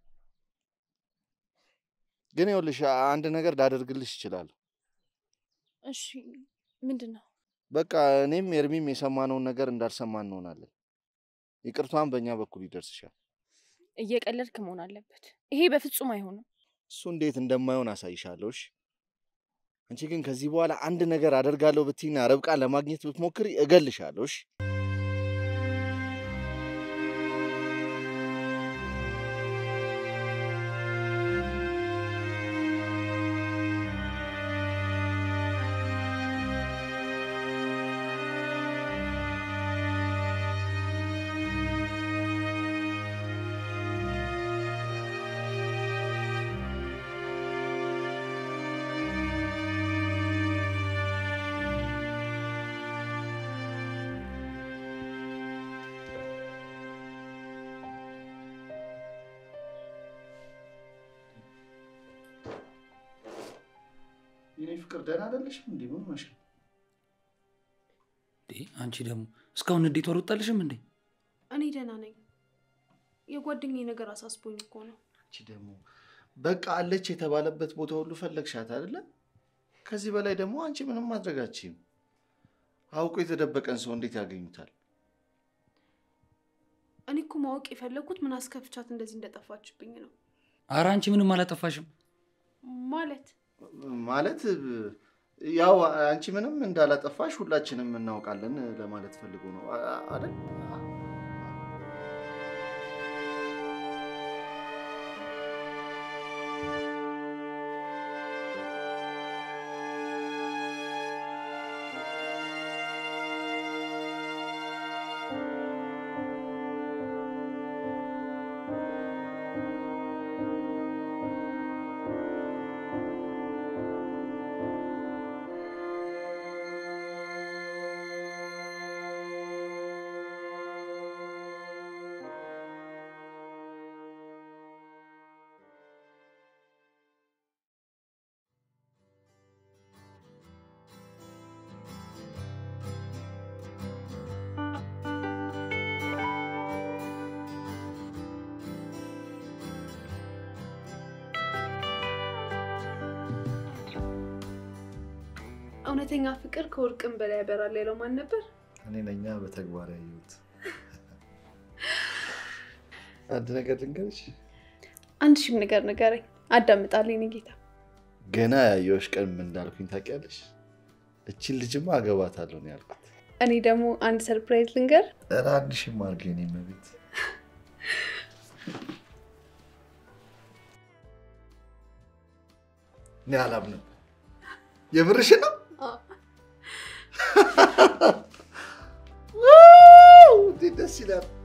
ግን ይኸውልሽ አንድ ነገር ላደርግልሽ እችላለሁ። እሺ ምንድን ነው? በቃ እኔም ኤርሚም የሰማነውን ነገር እንዳልሰማን እንሆናለን። ይቅርቷን በእኛ በኩል ይደርስሻል። እየቀለድክ መሆን አለበት። ይሄ በፍጹም አይሆንም። እሱ እንዴት እንደማይሆን አሳይሻለሁ። እሺ? አንቺ ግን ከዚህ በኋላ አንድ ነገር አደርጋለሁ ብትይና ርብቃን ለማግኘት ብትሞክሪ እገልሻለሁ። እሺ? የኔ ፍቅር ደህና አይደለሽም? እንዴ ምን ሆነሽ ነው? እንዴ አንቺ ደግሞ እስካሁን እንዴት ወርወጣልሽም እንዴ? እኔ ደህና ነኝ። የጓደኛዬ ነገር አሳስቦኝ እኮ ነው። አንቺ ደግሞ በቃ አለች የተባለበት ቦታ ሁሉ ፈለግሻት አይደለ? ከዚህ በላይ ደግሞ አንቺ ምንም ማድረግ አትችይም። አውቆ የተደበቀን ሰው እንዴት ያገኙታል? እኔ እኮ ማወቅ የፈለግኩት ምን አስከፍቻት እንደዚህ እንደጠፋችብኝ ነው። ኧረ አንቺ ምንም አላጠፋሽም። ማለት ማለት ያው አንቺ ምንም እንዳላጠፋሽ ሁላችንም እናውቃለን ለማለት ፈልጎ ነው አ- አይደል? እውነተኛ ፍቅር ከወርቅም በላይ ያበራል ያለው ማን ነበር? እኔ ነኛ በተግባር ያየሁት። አንድ ነገር ልንገርሽ፣ አንድ ሺህም ነገር ንገረኝ፣ አዳምጣለሁ የኔ ጌታ። ገና ያየሁሽ ቀን ምን እንዳልኩኝ ታውቂያለሽ? እችን ልጅማ አገባታለሁ ነው ያልኩት። እኔ ደግሞ አንድ ሰርፕራይዝ ልንገር። ኧረ አንድ ሺህም አድርገኝ የኔ እመቤት። እኔ አላምንም። የምርሽ ነው? ዋው! እንዴት ደስ ይላል።